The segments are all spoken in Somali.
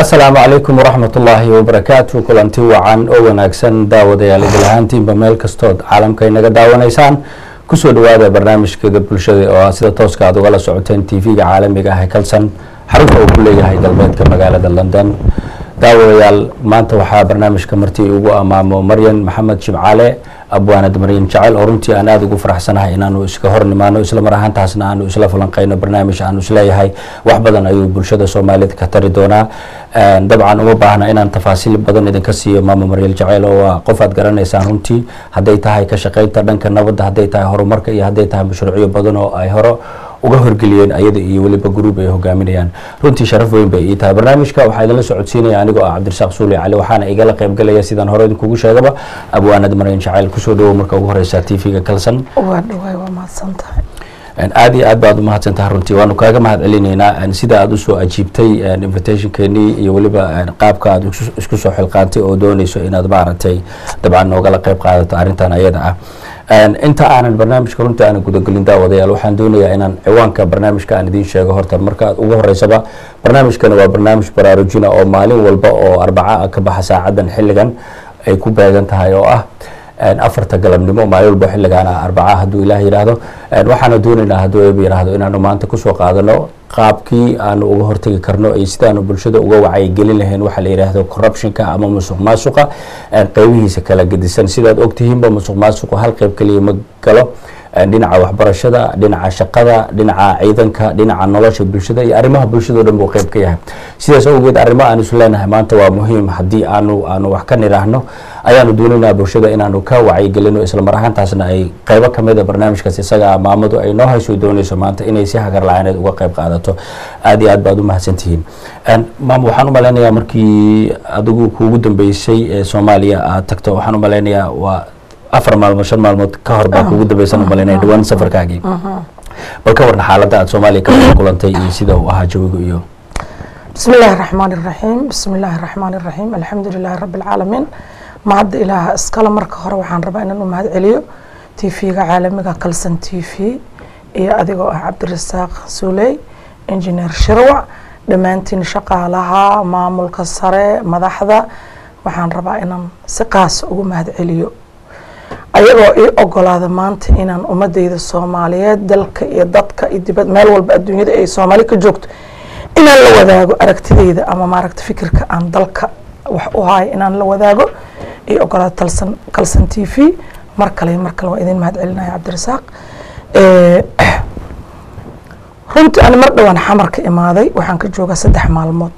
asalaamu calaykum waraxmat ullaahi wabarakaatu kulanti wacan oo wanaagsan daawadayaal idil ahaantiinba meel kastood caalamka inaga daawanaysaan kusoo dhawaada barnaamijkeeda bulshada oo ah sida tooska aad ugala socoteen tv-ga caalamiga ah ee kalsan xarunta uu ku leeyahay galbeedka magaalada london daawadayaal maanta waxaa barnaamijka martii ugu amaamo maryan maxamed jimcaale abwaanad maryan jacel oo runtii aan aada ugu faraxsanahay inaanu iska hor nimaano isla mar ahaantaasna aanu isla falanqeyno barnaamij aanu isleeyahay wax badan ayuu bulshada soomaaliyed ka tari doonaa dabcan uma baahna inaan tafaasiil badan idinka siiyo maamo maryal jaceyl oo waa qof aad garanaysaan runtii hadday tahay ka shaqeynta dhanka nabadda hadday tahay horumarka iyo hadday tahay mashruucyo badan oo ay hore uga horgeliyeen ayada iyo weliba gruub ay hogaaminayaan runtii sharaf weyn bay ii tahay barnaamijka waxaa idinla socodsiinaya anigoo ah cabdirasaaq suuli cali waxaana igala qaybgalaya sidaan hore idinkugu sheegaba abwaanad maryan jaceyl kusoo dhawow marka ugu horeysa t v-ga kalsan waa dhawaay waa mahadsan tahay aada iyo aad baad umahadsan tahay runtii waanu kaaga mahad celinaynaa sida aada usoo ajiibtay invitationkeenii iyo weliba qaabka aad isku soo xilqaantay oo dooneyso inaad maaragtay dabcan noogala qeyb qaadato arrintan ayada ah inta aanan barnaamijka runtii aanan gudagelin daawadayaal waxaan doonayaa inaan ciwaanka barnaamijka aan idiin sheego horta marka ugu horeysaba barnaamijkani waa barnaamij baraarujina oo maalin walba oo arbaca ka baxa saacadan xilligan ay ku beegan tahay oo ah afarta galabnimo maalin walba xilligaan ah arbaca hadduu ilaah yidhaahdo waxaana doonaynaa hadduu eeba yidhaahdo inaanu maanta kusoo qaadano qaabkii aanu uga hortegi karno iyo sidaanu bulshada uga wacyigelin lahayn waxaa la yidhaahdo corruptionka ama musuq maasuqa qeybihiisa kala gedisan sidaad ogtihiinba musuq maasuqu hal qeyb keliya ma galo dhinaca waxbarashada dhinaca shaqada dhinaca ciidanka dhinaca nolosha bulshada iyo arrimaha bulshadao dhan buu qeyb ka yahay sidaas awgeed arrimo aan isu leenahay maanta waa muhiim haddii aanu aanu wax ka nidhaahno ayaanu doonaynaa bulshada inaanu ka wacyigelino isla mar ahaantaasna ay qeybo kamida barnaamijkaas isaga maamadu ay noo hayso dooneyso maanta inay si hagar la-aaneed uga qeyb qaadato aada iyo aad baad u mahadsantihiin maam waxaan u malaynayaa markii adigu kuugu dambeysay ee soomaaliya aad tagto waxaan u malaynayaa waa afar maalmood shan maalmood ka hor baa kuugu dambeysan u malaynaya dhawaan safarkaagii bal ka warna xaaladda aad soomaaliya ka kulantay iyo sida uu ahaa jawiga iyo bismi illaahi raxmaan iraxiim bismi illaahi raxmaan iraxiim alxamdu lilaahi rabbi alcaalamiin mahadda ilaaha iskale marka hore waxaan rabaa inaan u mahad celiyo t v-ga caalamiga kalsan t v iyo adigoo ah cabdirasaaq suuley injineer shirwac dhammaantiin shaqaalaha maamulka sare madaxda waxaan rabaa inaan si qaasa ugu mahad celiyo ayagoo ii ogolaada maanta inaan ummadeyda soomaaliyeed dalka iyo dadka iyo dibad meel walba adduunyada ay soomaali ka joogto inaan la wadaago aragtideyda ama maaragta fikirka aan dalka wax u hayo inaan la wadaago ii ogolaada talsan kalsan t v mar kale mar kale waa idin mahad celinaya cabdirasaaq runtii ani mar dhowaan xamar ka imaaday waxaan ka joogaa saddex maalmood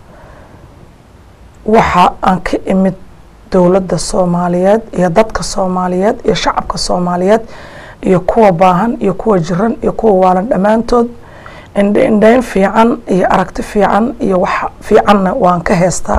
waxa aan ka imid dowladda soomaaliyeed iyo dadka soomaaliyeed iyo shacabka soomaaliyeed iyo kuwa baahan iyo kuwa jiran iyo kuwa waalan dhammaantood indhe indheyn fiican iyo aragti fiican iyo wax fiicanna waan ka heystaa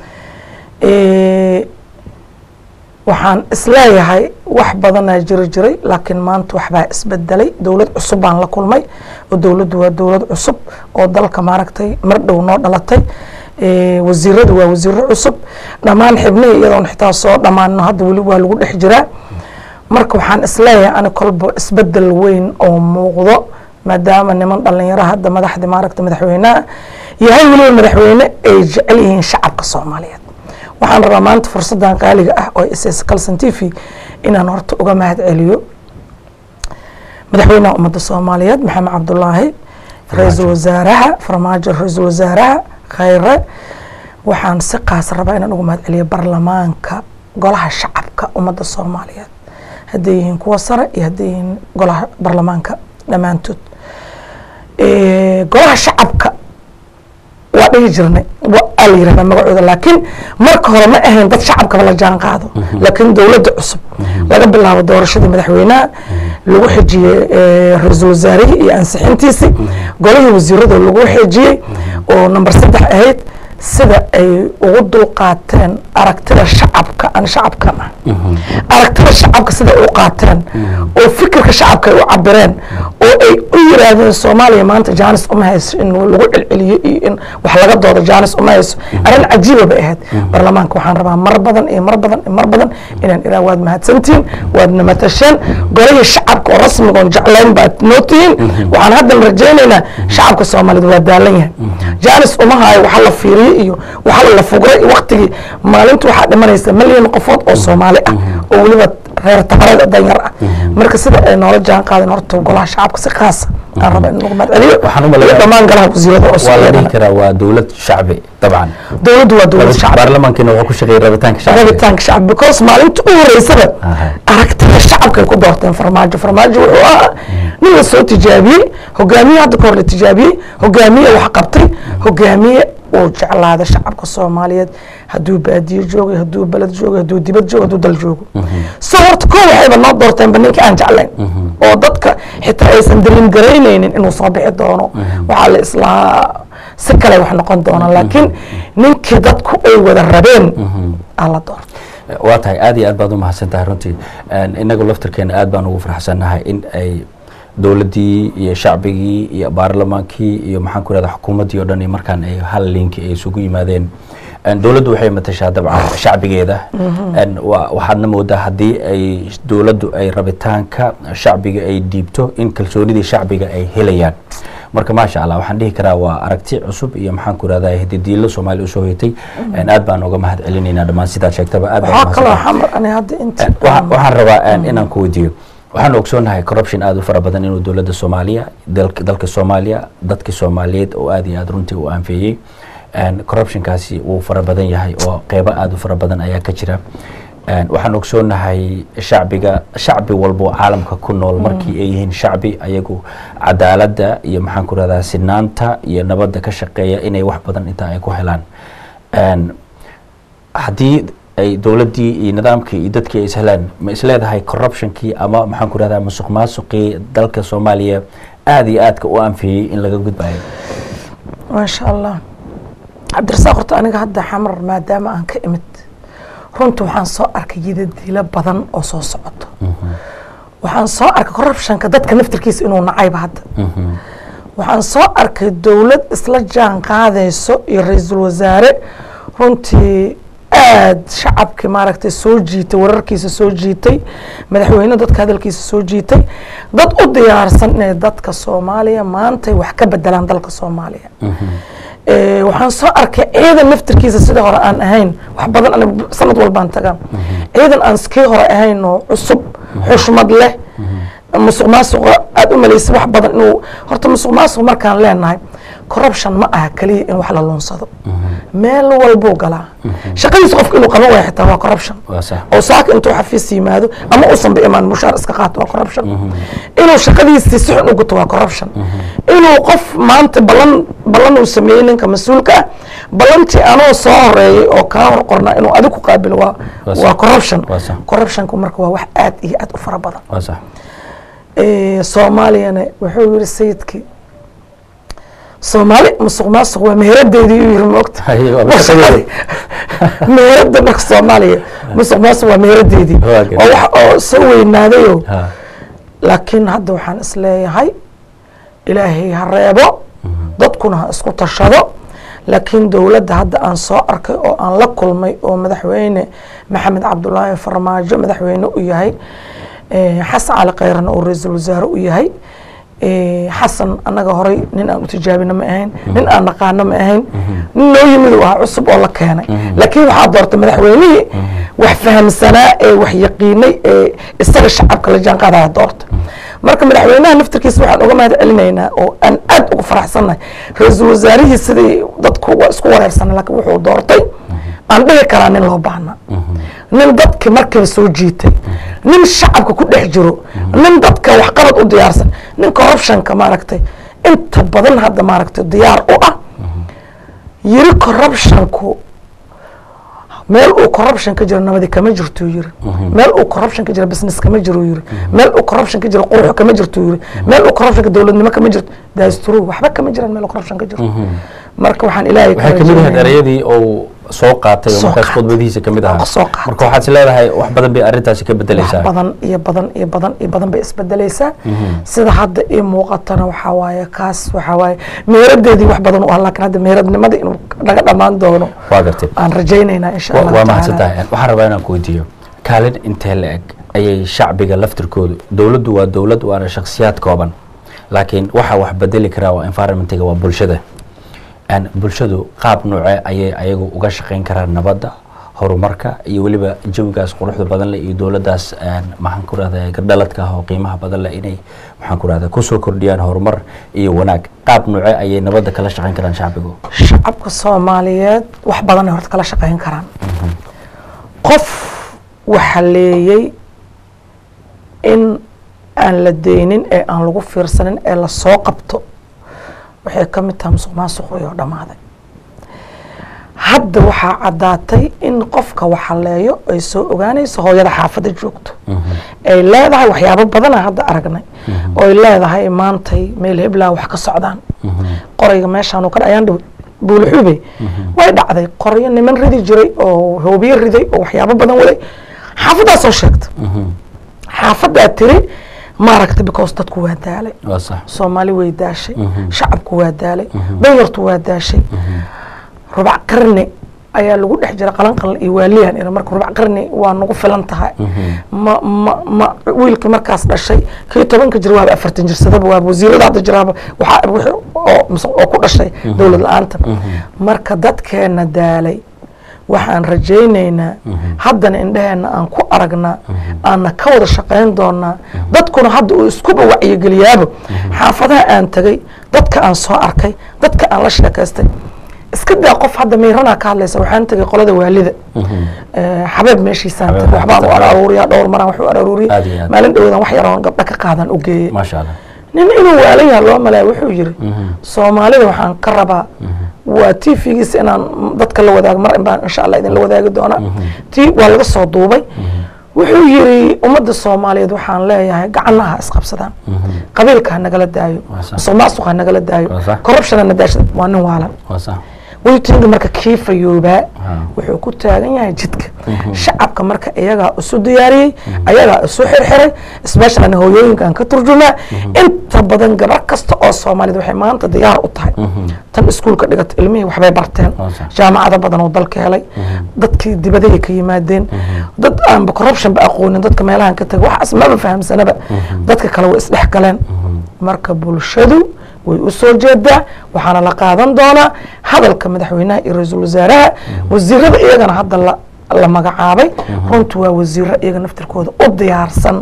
waxaan isleeyahay wax badanaa jiri jiray laakiin maanta waxbaa isbedelay dowlad cusub baan la kulmay oo dowladdu waa dowlad cusub oo dalka maaragtay mar dhow noo dhalatay wasiiradu waa wasiiro cusub dhammaan xibnihii iyadoon xitaa soo dhammaano hadda weli waa lagu dhex jiraa marka waxaan isleeyahay ani kolba isbedel weyn oo muuqdo maadaama niman dhalinyaro hadda madaxdi maaragta madaxweyneha yahay weliba madaxweyne ay jecel yihiin shacabka soomaaliyeed waxaan rabaa maanta fursaddan qaaliga ah oo ss calson t v inaan horta uga mahad celiyo madaxweynaha ummadda soomaaliyeed maxamed cabdulaahi ra-iisul wasaaraha farmaajo ra-iisul wasaaraha khayre waxaan si qaas rabaa inaan uga mahad celiyo baarlamaanka golaha shacabka ummadda soomaaliyeed hadday yihiin kuwa sare iyo hadday yihiin golaha baarlamaanka dhammaantood golaha shacabka waa dhihi jirnay aa la yirahdaa magacooda laakiin marka hore ma ahayn dad shacabkaba la jaan qaado laakiin dowladda cusub laga bilaabo doorashadii madaxweynaha lagu xejiyey ra-iisul wasaarihii iyo ansixintiisii golihii wasiirada lagu xejiyey oo number saddex ahayd sida ay ugu dulqaateen aragtida shacabka aan shacabkan ah aragtida shacabka sida u qaateen oo fikirka shacabka ay u cabireen oo ay u yiraahdeen soomaaliya maanta jaanis uma hayso in lagu celceliyo iyo in wax laga doodo jaanis uma hayso arrin cajiiba bay ahayd baarlamaanka waxaan rabaa mar badan iyo mar badan iyo mar badan inaan iraa waad mahadsantihiin waadna matasheen golihii shacabka oo rasmigoon jeclayn baad noo tihiin waxaan haddan rajaynaynaa shacabka soomaaliyeed waa daalan yahay jaanis uma hayo waxa la fiiriyo iyo waxa la fugray iyo waqtigii maalinta waxaa dhimanaysa milyan qofood oo soomaali ah oo weliba reer tabarada danyar ah marka sida ay noola jaan qaadeen horta golaha shacabka si khaasa aan raba in lagu mahadceliyo Waxaan u maleeyaa- iyo dhammaan golaha wasiirada oo waa la dhihi soomaaliya karaa waa dowlad shacbi dabcan dowladdu waa dowlad shacbi baarlamaankiina wuxuu ku shaqeeyay rabitaanka shacbiga rabitaanka shacbi because maalinta u horeysaba Aha. aragtida shacabkay ku doorteen farmaajo farmaajo wuxuu ahaa nin la soo tijaabiyey hogaamiye hadda ka hor la tijaabiyey hogaamiye wax qabtay hogaamiye uu jeclaada shacabka soomaaliyeed hadduu baadiyo joogay hadduu beled joogay hadduu dibad joogo hadduu dal joogo so horta ko waxayba noo doorteenba ninkii aan jeclayn oo dadka xitaa aysan dalin garaynaynin inuu soo bixi doono waxaa la islahaa si kale wax noqon doona laakiin ninkii dadku ay wada rabeen aa la doortay waa tahay aad iyo aad baad u mahadsan tahay runtii Een, inagu laftarkeena aad baan ugu farxsannahay in ay dowladdii iyo shacbigii iyo baarlamaankii iyo maxaan ku rahda xukuumaddii oo dhan iyo markaan ay hal linki ay isugu yimaadeen Een, dowladdu waxay matashaa dabcan shacbigeeda Een, wa- waxaadna moodaa haddii ay dowladdu ay rabitaanka shacbiga ay dhiibto in kalsoonidii shacbiga ay helayaan marka maasha allah waxaan dhihi karaa waa aragti cusub iyo maxaan ku rahdaa hididiilo soomaaliya usoo hoytay Een, aad baan uga mahad celinaynaa dhammaan sidaad sheegtaba aad baan waxaa kaloo umahadsantahay. xamar ani hadda inta Waxa- waxaan rabaa een, inaan ku weydiiyo waxaan ogsoonahay corruption aad u fara badan inuu dowladda soomaaliya dalka dalka soomaaliya dadka soomaaliyeed oo aad iyo aad runtii u anfeeyey Een, corruptionkaasi wuu fara badan yahay oo qeybo aad u fara badan ayaa ka jira Een, waxaan ogsoonahay shacbiga shacbi walbo caalamka ku nool markii ay yihiin shacbi ayagu cadaaladda iyo maxaan ku rahdaa sinaanta iyo nabadda ka shaqeeya inay wax badan intaa ay ku helaan Een, haddii ay dowladdii iyo nidaamkii iyo dadkii ay ishelaan ma isleedahay corruptionkii ama maxaan ku rahdaa musuq maasuqii dalka soomaaliya aad iyo aadka u anfiyey in laga gudbayo maasha allah cabdirasaaq horta aniga hadda xamar maadaama aan ka imid runta waxaan soo arkay yidadiilo badan oo soo socoto waxaan soo arkay corruptionka dadka naftirkiisa inuu nacayba hadda waxaan soo arkay dowlad isla jaan qaadayso iyo ra-iisul wasaare runtii aad shacabkii maaragtay soo jiitay wararkiisa soo jiitay madaxweyne dadka hadalkiisa soo jiitay dad u diyaarsan inay dadka soomaaliya maantay wax ka bedelaan dalka soomaaliya Eh, waxaan soo arkay ciidan naftirkiisa sida hore aan ahayn wax badan aniga sanad walbaan tagaa ciidan aan kii hore ahayn oo cusub xushmad leh musuq maasuqa aada u malaysay wax badan inuu horta musuq maasuq markaan leenahay corruption ma aha keliya in wax la lunsado meel walbuu galaa shaqadiisa qofka inuu qaban waayo xitaa waa corruption waa sax oo saaka intuu xafiis yimaado ama uusan imaan mushaar iska qaato waa corruption inuu shaqadiisii si xun u guto waa corruption inuu qof maanta ballan ballan uu sameeyey ninka mas-uulka ah ballantii anoo soo horeeyey oo kaa hor qornaa inuu adigu ku qaabilo waa Waa sax. waa corruption Waa sax. corruptionku marka waa wax aad iyo aad u fara badan waa sax Eh, soomaaliyana wuxuu yiri sayidkii soomaali musuq maasuq waa meeradeedii u yiri moogta Haye, waa shaqadeedii. meerada marka soomaaliya musuq maasuq waa meeradeedii Waa good. oo wax oo soo weynaadayo ha laakiin hadda waxaan isleeyahay ilaahay ha reebo dadkuna ha isku tashado laakiin dowladda hadda aan soo arkay oo aan la kulmay oo madaxweyne maxamed cabdulaahi farmaajo madaxweyne u yahay eh, xasan cali khayrana oo ra-iisul wasaare u yahay eh, xasan annaga horay nin aan u tijaabina ma ahayn nin aan naqaano ma ahayn nin noo yimid uu ahaa cusub oo la keenay laakiin waxaa doortay madaxweynihii wax fahamsanaa ee wax yaqiinay ee isaga shacabka la jaan qaadaya doorta marka madaxweynaha naftirkiisa waxaan uga mahad celinaynaa oo aan aad uga faraxsannahay ra-iisul wasaarihii sidii dadku waa isku wareersanay laakiin wuxuu doortay aan dhihi karaa nin loo baahna nin dadki markiiba soo jiitay nin shacabka ku dhex jiro nin dadka waxqabad u diyaarsan nin corruptionka maaragtay inta badan hadda maaragtay diyaar u ah yiri corruptionku meel uu corruption ka jiro nabadi kama jirto yiri meel uu corruption ka jiro business kama jiro yiri meel uu corruption ka jiro qurux kama jirto yiri meel uu corruption ka dowladnimo kama jirto that's true waxba kama jiraan meel uu corruption ka jiro marka waxaan ilaahay ka waxay kamid ahayd rajaynayaa- ereyadii uu soo qaatay oo Soo markaas qaatay. khudbadihiisa kamid ahaa Soo qaatay. marka waxaad is leedahay wax badan bay arrintaasi ka wax bedeleysaa badan iyo badan iyo badan iyo badan bay isbedeleysaa sida hadda ii muuqatana waxaa waaye kaas waxaa waaye meeradeedii wax badan u ah laakiin hadda meeradnimadii inuu naga dhammaan doono waa gartay aan rajaynaynaa insha Wa- allah waa tacaala. mahadsantahay waxaan rabaa inaan ku weydiiyo kaalin intee la eg ayay shacbiga laftirkoodu dowladdu waa dowlad waana shakhsiyaad kooban laakiin waxa wax bedeli karaa waa environmentiga waa bulshada Een, bulshadu qaab nooce ayay ayagu uga shaqayn karaan nabadda horumarka iyo weliba jawigaas quruxda badan leh iyo dowladdaas een, maxaan ku rahda gardhaladka ah oo qiimaha badan leh inay maxaan ku rahda kusoo kordhiyaan horumar iyo wanaag qaab nooce ayay nabadda kala shaqayn karaan shacbigu shacabka soomaaliyeed wax badan ay horta kala shaqayn karaan qof waxa leeyay in aan la deynin ee aan lagu fiirsanin ee lasoo qabto waxay ka mid tahay musuq maasuqii oo dhammaaday hadda waxaa caddaatay in qofka waxaleeyo ay soo ogaanayso hooyada xaafadda joogto ay leedahay waxyaabo badana hadda aragnay oo ay leedahay maantay meel heblaa wax ka socdaan qorayga meeshaan ka dhayaan dhow buulxube way dhacday qoryo niman ridi jiray oo hoobiye riday oo waxyaabo badan waday xaafaddaa soo sheegta xaafaddaa tiri maaragta because dadku waa daalay waa sax soomaali way daashay shacabku waa daalay danyartu waa daashay rubac qarni ayaa lagu dhex jira qalanqalan iyo waaliyan ina marka rubac qarni waa nagu filan tahay ma ma ma wiilkii markaas dhashay kii tobanka jir waaba afartan jirsadaba waaba wasiirada hadda jiraaba waxaa wixii oo mise oo ku dhashay dowlad la-aanta marka dadkeena daalay waxaan rajaynaynaa haddana indhaheenna aan ku aragnaa aanna ka wada shaqayn doonaa dadkuna hadda uu iskuba wacyigeliyaaba xaafadaha aan tegay dadka aan soo arkay dadka aan la sheekaystay iska daa qof hadda miiranaa ka hadlaysa waxaan tegay qolada waalida Eh, xabeeb meeshiisaan Xabeeb tegay waxbaan u xabeeb. aruuriyaa dhowr maraan wax u Aad iyo aruuriyay aad. maalin dhowdan wax yaroon gabdha ka qaadan u geeyey maasha allah nin inuu waalan yaha loo malaya wuxuu yiri soomaalida waxaan ka rabaa waa t v-giisa inaan dadka la wadaago mar in baan insha allah idinla wadaagi doonaa t waa laga soo duubay wuxuu yiri ummadda soomaaliyeed waxaan leeyahay gacanaha isqabsadaan qabiilka ha nagala daayo Waa sax. musuq maasuq ha nagala daayo Waa sax. corruption ha nadaasha waa nin waalan waa sax weytinga marka kii fayoobaa Ah. wuxuu ku taagan yahay jidka shacabka marka iyagaa isu diyaariyey ayagaa isu xirxiray specialna hooyooyinkan ka turjumaa inta badan gabar kasta oo soomaaliyed waxay maanta diyaar u tahay tan iskuulka dhigata ilmihii waxbay barteen Waa sax. jaamacado badan oo dalka helay dadkii dibadahay ka yimaadeen dad aanba corruption ba aqoonin dadka meelahan ka tagay waxaas maba fahamsanaba dadka kale way isdhex galeen marka bulshadu way u soo jeedaa waxaana la qaadan doonaa hadalka madaxweynaha iyo ra-iisul wasaaraha wasiirada iyagana hadda la la magacaabay runtu waa wasiiro iyaga naftirkooda u diyaarsan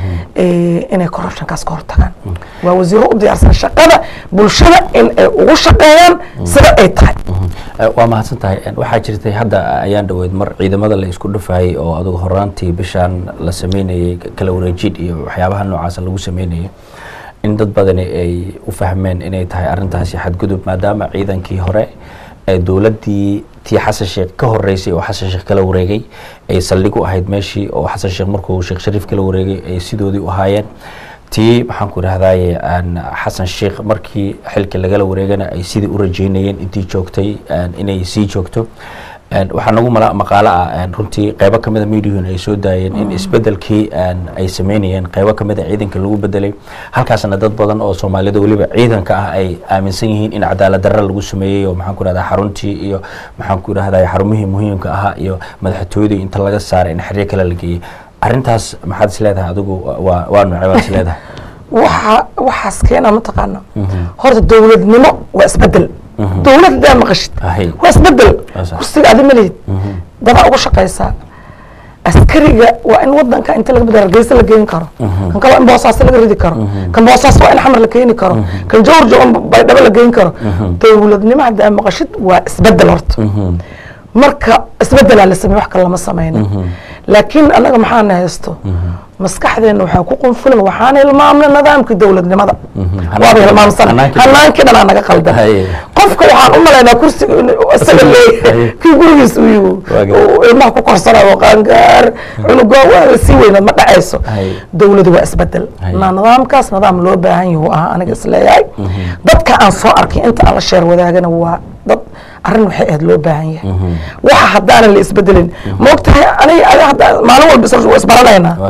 eh, inay corruptionkaas ka hortagaan waa wasiiro u diyaarsan shaqada bulshada in ay ugu shaqeeyaan sida ay tahay Eh, waa mahadsan tahay Eh, waxaa jirtay hadda ayaan dhaweyd mar ciidamada la isku dhufayay oo adugu horaantii bishaan la sameynayay kala wareejid iyo waxyaabaha noocaasa lagu sameynayay in dad badani ay u fahmeen inay tahay arrintaasi xadgudub maadaama ciidankii hore ee dowladdii tii xasan sheekh ka horeysay oo xasan sheekh kala wareegay ay saldhig u ahayd meeshii oo xasan sheekh markuu sheekh shariif kala wareegay ay sidoodii u ahaayeen tii maxaan ku idhahdaye aan xasan sheekh markii xilka lagala wareegana ay sidii u rajeynayeen intii joogtay aan inay sii joogto Een, waxaa nagu mala- maqaalo ah een, runtii qeybo kamid a mediahun ay soo daayeen in isbedelkii aan ay sameynayeen qeybo kamid a ciidanka lagu bedelay halkaasna dad badan oo soomaalida weliba ciidanka ah ay aaminsan yihiin in cadaalad darra lagu sameeyey oo maxaan ku idhahdaa xaruntii iyo maxaan ku idhahdaa xarumihii muhiimka ahaa iyo madaxtooyadii inta laga saaray in xeryo kale la geeyey arrintaas maxaad is leedahay adigu waa waa noocee baad is leedahay waxa waxaas keena mataqaana horta dowladnimo waa isbedel dowlad hadaa maqashid Ahay. waa isbedel Waa sax. kursiga adi malihid dadaa ugu shaqaysaa askariga waa in wadanka inta laga bedelo hargeysa la geyn karo kan kale waa in boosaaso laga ridi karo kan boosaaso waa in xamar la keeni karo kan jawrjo in baydhabo la geyn karo dowladnimo hadaa maqashid waa isbedel horta marka isbedelaa la sameeye wax kale lama sameynin laakiin annaga maxaana haysto maskaxdeena waxaa ku qunfulan waxaan hilmaamna nidaamkii dowladnimada waaba hilmaamsana Hanaankii- hanaankii dhanaa naga qaldan Haye. qofka waxaan u malaynaa kursiga inuu isaga leeyahay Haye. kii gurigiis uu yihi Waaga. uu ilmaha ku korsanayo qaangaar cunuga waa la sii weynaad ma dhacayso Haye. dowladu waa isbedel Haye. na nidaamkaas nidaam loo baahan yahu ahaa aniga isleeyahay dadka aan soo arkay inta aan la sheer wadaagana waa dad arrin waxay ahayd loo baahan yahay waxa haddaanan la isbedelin ma ogtahay aniga adiga hadda maalin walba isla waa isbaranaynaa waa sax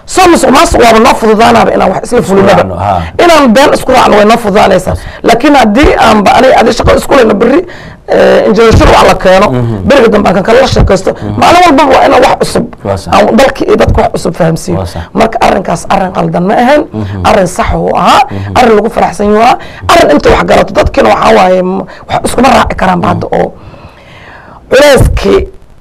soo musuq maasuq waaba noo fududaanaaba inaan wax isla fulinaba raacno, haa. inaan been isku raacno way noo fududaanaysaa laakiin haddii aanba aniga adi shaqo isku leyna berri injineershir wax la keeno beriga dambe aan kan kale la sheekaysto maalin walbaba waa inaan wax cusub Waa sax. aan dalka iyo dadka wax cusub fahamsiiyo Waa sax. marka arrinkaas arrin qaldan ma ahayn arrin sax uu ahaa arrin lagu faraxsan yahu ahaa arrin inta wax galato dadkiina waxaa waaye m- wax iskuma raaci karaanba hadda oo culeyskii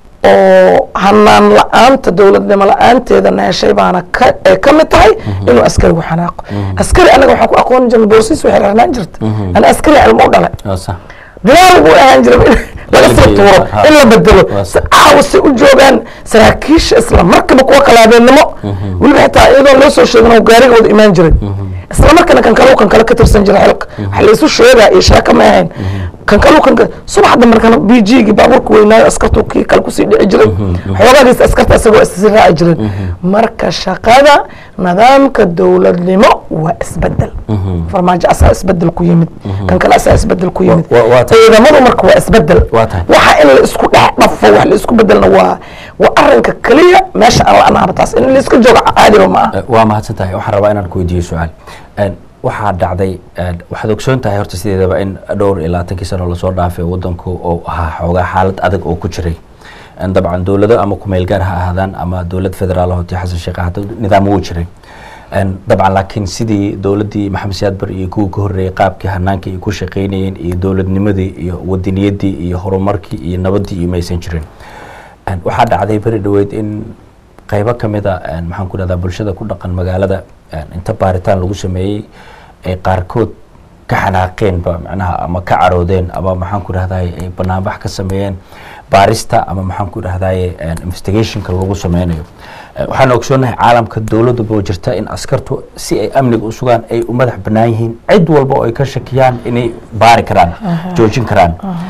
oo hanaan la-aanta dowladnimo la-aanteeda neeshay baana ka ay ka mid tahay inuu askarigu xanaaqo askari anaga waxaan ku aqooni jirnay boorsiis waxay raarnaan jirta ana askari cilmo u dhalay waa sax dilaal buu ahaan jiray in laga soo Qalbiga, tuuro ha. in la bedelo Waa si caawa si u joogaan saraakiisha isla markaba kuwa kalaabeennimo weliba xitaa iyadoo loo soo sheegin oo gaariga wada imaan jiray isla markana kan kaleu kan kale ka tirsan jiray xilka waxa la isu sheegaa iyo sheeko ma ahayn kan kaleu kan kale subaxda markana b g gii baabuurka weynaayo askartu kii kale kusii dhici jiray xoogaagiisa askarta isagoo isii raaci jireen marka shaqada nidaamka dowladnimo waa isbedel farmaajo asaa isbedel ku yimid kan kale asaa isbedel ku yimid Wa- waa tahay. ciidamadu marka waa isbedel Waa tahay. waxa in la isku dhex dhafo wax la isku bedelna waa waa arinka keliya meesha aan la-anaaba taas in la iska joogo caadiba ma aha Eh, waa mahadsan tahay waxaan rabaa inaan ku weydiiyo su-aal En, waxaa dhacday en, waxaad ogsoon tahay horta sideedaba in dhowr iyo labaatankii sano lasoo dhaafay wadanku oo ahaa xoogaa xaalad adag oo ku jiray En, dabcan dowlado ama kumeel gaar ha ahaadaan ama dowlad federaal hoti xasan sheekh hada nidaam wuu jiray En, dabcan laakiin sidii dowladdii maxamed siyaad bar iyo kuwii ka horreeyey qaabkii hanaanka ay ku shaqaynayeen iyo dowladnimadii iyo wadaniyadii iyo horumarkii iyo nabaddii iyo maysan jirin En, waxaa dhacday beri dhoweyd in qaybo ka mid a en, maxaan ku dhahdaa bulshada ku dhaqan magaalada en, inta baaritaan lagu sameeyey ay qaarkood ka xanaaqeenba macnaha ama ka caroodeen ama maxaan ku dhahdaye ay banaanbax ka sameeyeen baarista ama maxaan ku dhahdaye en, investigationka lagu sameynayo Eh, waxaan ogsoonahay caalamka dowladuba oo jirta in askartu si ay amniga u sugaan ay u madax bannaan yihiin cid walba oo ay ka shakiyaan inay baari karaan joojin karaan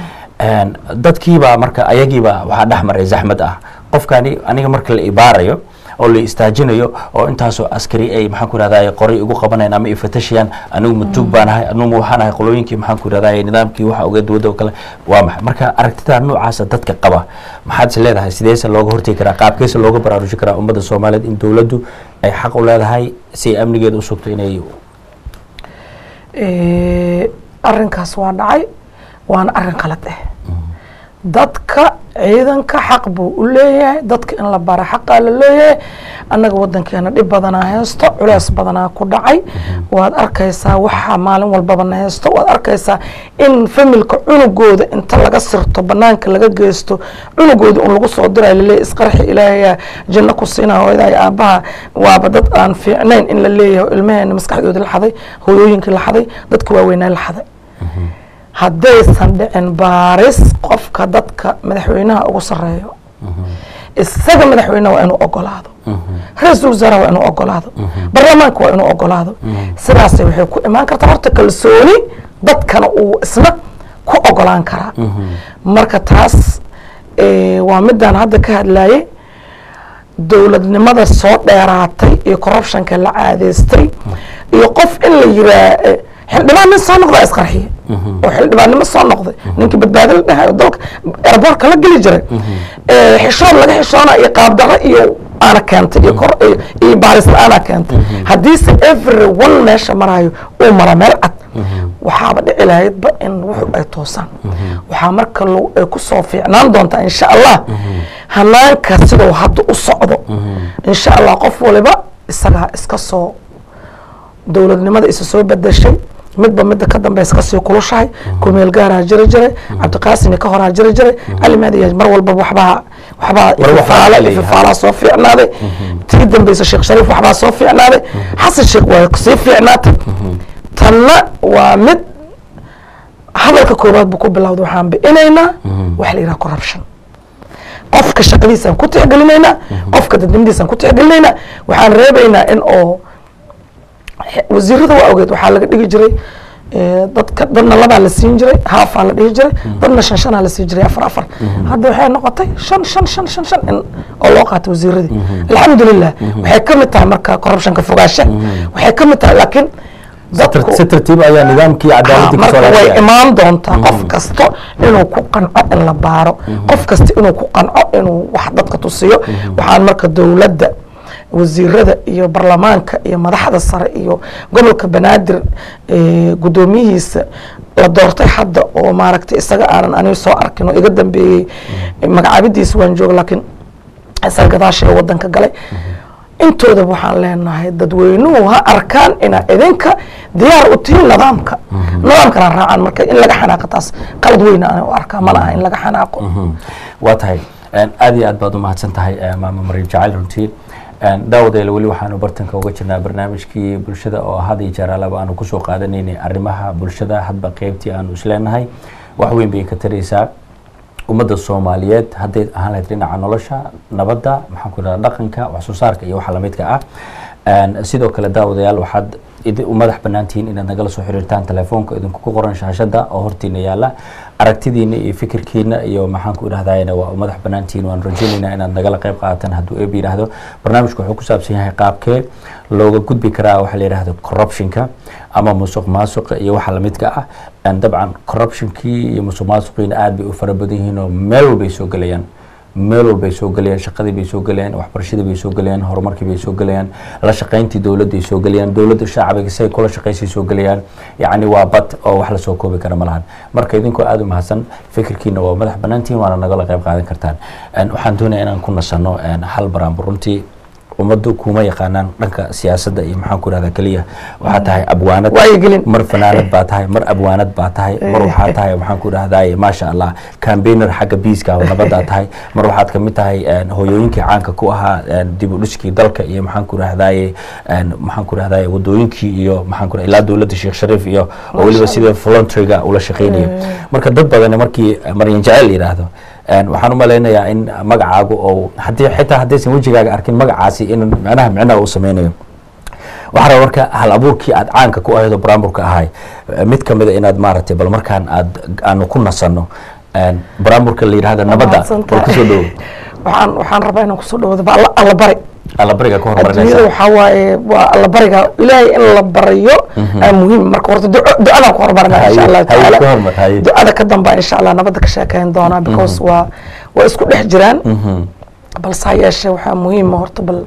En, dadkiibaa marka ayagiiba waxaa dhex maray zaxmad ah qofkani aniga marka la ibaarayo oo la istaajinayo oo intaasoo askari ay maxaan ku rahdaye qoray igu qabanayaan ama ifatashayaan anigu matuug baan ahay anigu waxaan ahay qolooyinkii maxaan ku rahdaye nidaamkii waxa oga dowladda oo kale waa maxay marka aragtida noocaasa dadka qaba maxaad is leedahay sideese looga hortegi karaa qaabkeese looga baraarujin karaa ummadda soomaaliyeed in dowladdu ay xaq u leedahay si ay amnigeeda u sugto inay Eh, arrinkaas waa dhacay waana arrin qalad ah dadka ciidanka xaq buu u leeyahay dadka in la bara xaqaa la leeyahay annaga wadankeena dhib badanaa haysto culeys badanaa ku dhacay waad arkaysaa waxa maalin walbaba na haysto waad arkaysaa in familka cunugooda inta laga sirto banaanka laga geysto cunugooda un lagu soo dirayo laleeyahay isqarxi ilaahayaa janno ku siinaa hooyadaa iyo aabbaha waaba dad aan fiicnayn in la leeyahay ilmaheena maskaxdooda la xaday hooyooyinkii la xaday dadka waaweynaa la xaday haddaysan dhicin baaris qofka dadka madaxweynaha ugu sareeyo isaga madaxweynaha waa inuu ogolaado ra-iisul wasaaraha waa inuu ogolaado baarlamaanka waa inuu ogolaado sidaasay waxay ku imaan kartaa horta kalsooni dadkana uu isna ku ogolaan karaa marka taas eh, waa midaan hadda ka hadlayay dowladnimada soo dheeraatay iyo corruptionka la caadeystay iyo qof in la yiraa eh, xildhibaan nin soo noqdaa isqarxiye oo xildhibaannimo soo noqday ninkii badbaado la dhahayo dalka airboortka la geli jiray Eh, xishood laga xishoona iyo qaabdarro iyo aana keentay iyo kor iyo- iyo baaris la-aana keentay haddiise every one meesha marayo uu mara meel cad waxaaba dhici lahaydba in wuxu ay toosaan waxaa marka lagu- ay ku soo fiicnaan doontaa insha allah hanaanka siduu hadda u socdo insha allah qof waliba isagaa iska soo dowladnimada isa soo bedeshay midba midda ka dambeysa kasii kulushahay kumeel gaaraa jiri jiray cabdiqaasini ka horaa jiri jiray cali maadiya mar walba waxbaa waxbaa War waxbaa ififaala leeyahay. ififaalaa soo fiicnaaday tii dambeysa sheekh shariif waxbaa soo fiicnaaday xasan sheekh waa sii fiicnaatay tanna waa mid hadalka koowaad buu ku bilowda waxaan bi'inaynaa waxa la yidhaha corruption qofka shaqadiisaan ku tixgelinaynaa qofka dadnimadiisaan ku tixgelinaynaa waxaan reebaynaa in oo wasiirada waa ogeed waxaa laga dhigi jiray eh, dadka dadna labaa la siin jiray haafaa la dhihi jiray dadna shan shanaa la siin jiray afar afar hadda waxay noqotay shan shan shan shan shan in oo loo qaatay wasiiradii alxamdulilah waxay ka mid tahay marka corruptionka fogaasha waxay ka mid tahay laakiin dadku si tartiib ayaa nidaamkii cadaaladii marka kasoo way laabtay imaan doontaa qof kasta inuu ku qanco in la baaro qof kasta inuu ku qanco inuu wax dadka tusiyo waxaan marka dowladda wasiirada iyo baarlamaanka iyo madaxda sare iyo gobolka banaadir guddoomiyihiisa la doortay hadda oo maaragtay isaga aanan aniga soo arkin oo iga dambeeyey magacaabidiisa waan jooga laakiin isaga gadaasha ee wadanka galay intoodaba waxaan leenahay dadweynuhu ha arkaan inaa idinka diyaar u tihiin nidaamka nidaamkana raacaan marka in laga xanaaqo taas qalad weyna ana u arkaa ma laha in laga xanaaqo waa tahay aad iyo aad baad u mahadsan tahay maama mariim jacayl runtii daawadayla weli waxaanu bartanka uga jirnaa barnaamijkii bulshada oo had iyo jeer alaba aanu kusoo qaadanaynay arrimaha bulshada hadba qeybtii aanu isleenahay wax weyn bay ka taraysaa ummadda soomaaliyeed hadday ahaan lahayd dhinaca nolosha nabadda maxaan ku idhahda dhaqanka wax soo saarka iyo waxa lamidka ah sidoo kale daawadayaal waxaad u madax banaantihiin inaad nagala soo xiriirtaan telefoonka idinku ku qoran shaashada oo hortiina yaala aragtidiina iyo fikirkiina iyo maxaan ku idhahdayna waa u madax banaantihiin waan rajaynaynaa inaad nagala qayb qaadataan hadduu eeb yidhaahdo barnaamijku wuxuu ku saabsan yahay qaabkee looga gudbi karaa waxa la yidhahdo corruptionka ama musuq maasuqa iyo waxa lamidka ah dabcan corruptionkii iyo musuq maasuqiina aad bay u fara badan yihiin oo meel walbay soo gelayaan meel walbay soo gelayaan shaqadii bay soo gelayaan waxbarashadii bay soo gelayaan horumarkii bay soo gelayaan la shaqayntii dowladday soo gelayaan dowladda shacbiga say kula shaqaysay soo gelayaan yacni waa bad oo wax lasoo koobi kara ma lahan marka idinkoo aada u mahadsan fikirkiina waa madax banaantihin waana nagala qayb qaadan kartaan waxaan doonaya inaan ku nasano hal baraanbur runtii ummaddu kuma yaqaanaan dhanka siyaasadda iyo maxaan ku ihahdaa keliya waxaa tahay abwaanad mar fanaanad baa tahay mar abwaanad baa tahay mar waxaa tahay maxaan ku idhahdaye maasha allah cambainer xagga biiska oo nabaddaa tahay mar waxaad kamid tahay hoyooyinkii caanka ku ahaa dib u dhiskii dalka iyo maxaan ku idhahdaye maxaan ku idhahdaye wadooyinkii iyo maxaan ku ilaa dowladda sheekh shariif iyo oo weliba sida voluntaryga ula shaqeynayo marka dad badan markii maryan jaceyl yidhaahdo waxaan u malaynayaa in magacaagu oo haddii xitaa haddaysan wejigaaga arkin magacaasi in micnaha micnaha uu sameynayo waxaa raba marka hal abuurkii aad caanka ku ahayd oo baraamburka ahay mid kamida inaad maaragtay bal markaan aad aanu ku nasanno baraamburka la yidhahda nabadda bal kusoo dhowo waxaan waxaan rabaa inaan kusoo dhawado ba alla alla bari allabariga ka adduunyada hormarinaysa waxaa waaye waa alla bariga ilaahay in la barayo aa muhiim marka horta duco ducadaan ku horumarina insha Haye, allahu haye, tacaala ku hormar, haye. ducada ka dambaa insha allah nabadda ka sheekeyn doonaa because waa waa isku dhex jiraan balse ha yeeshee waxaa muhiima horta bal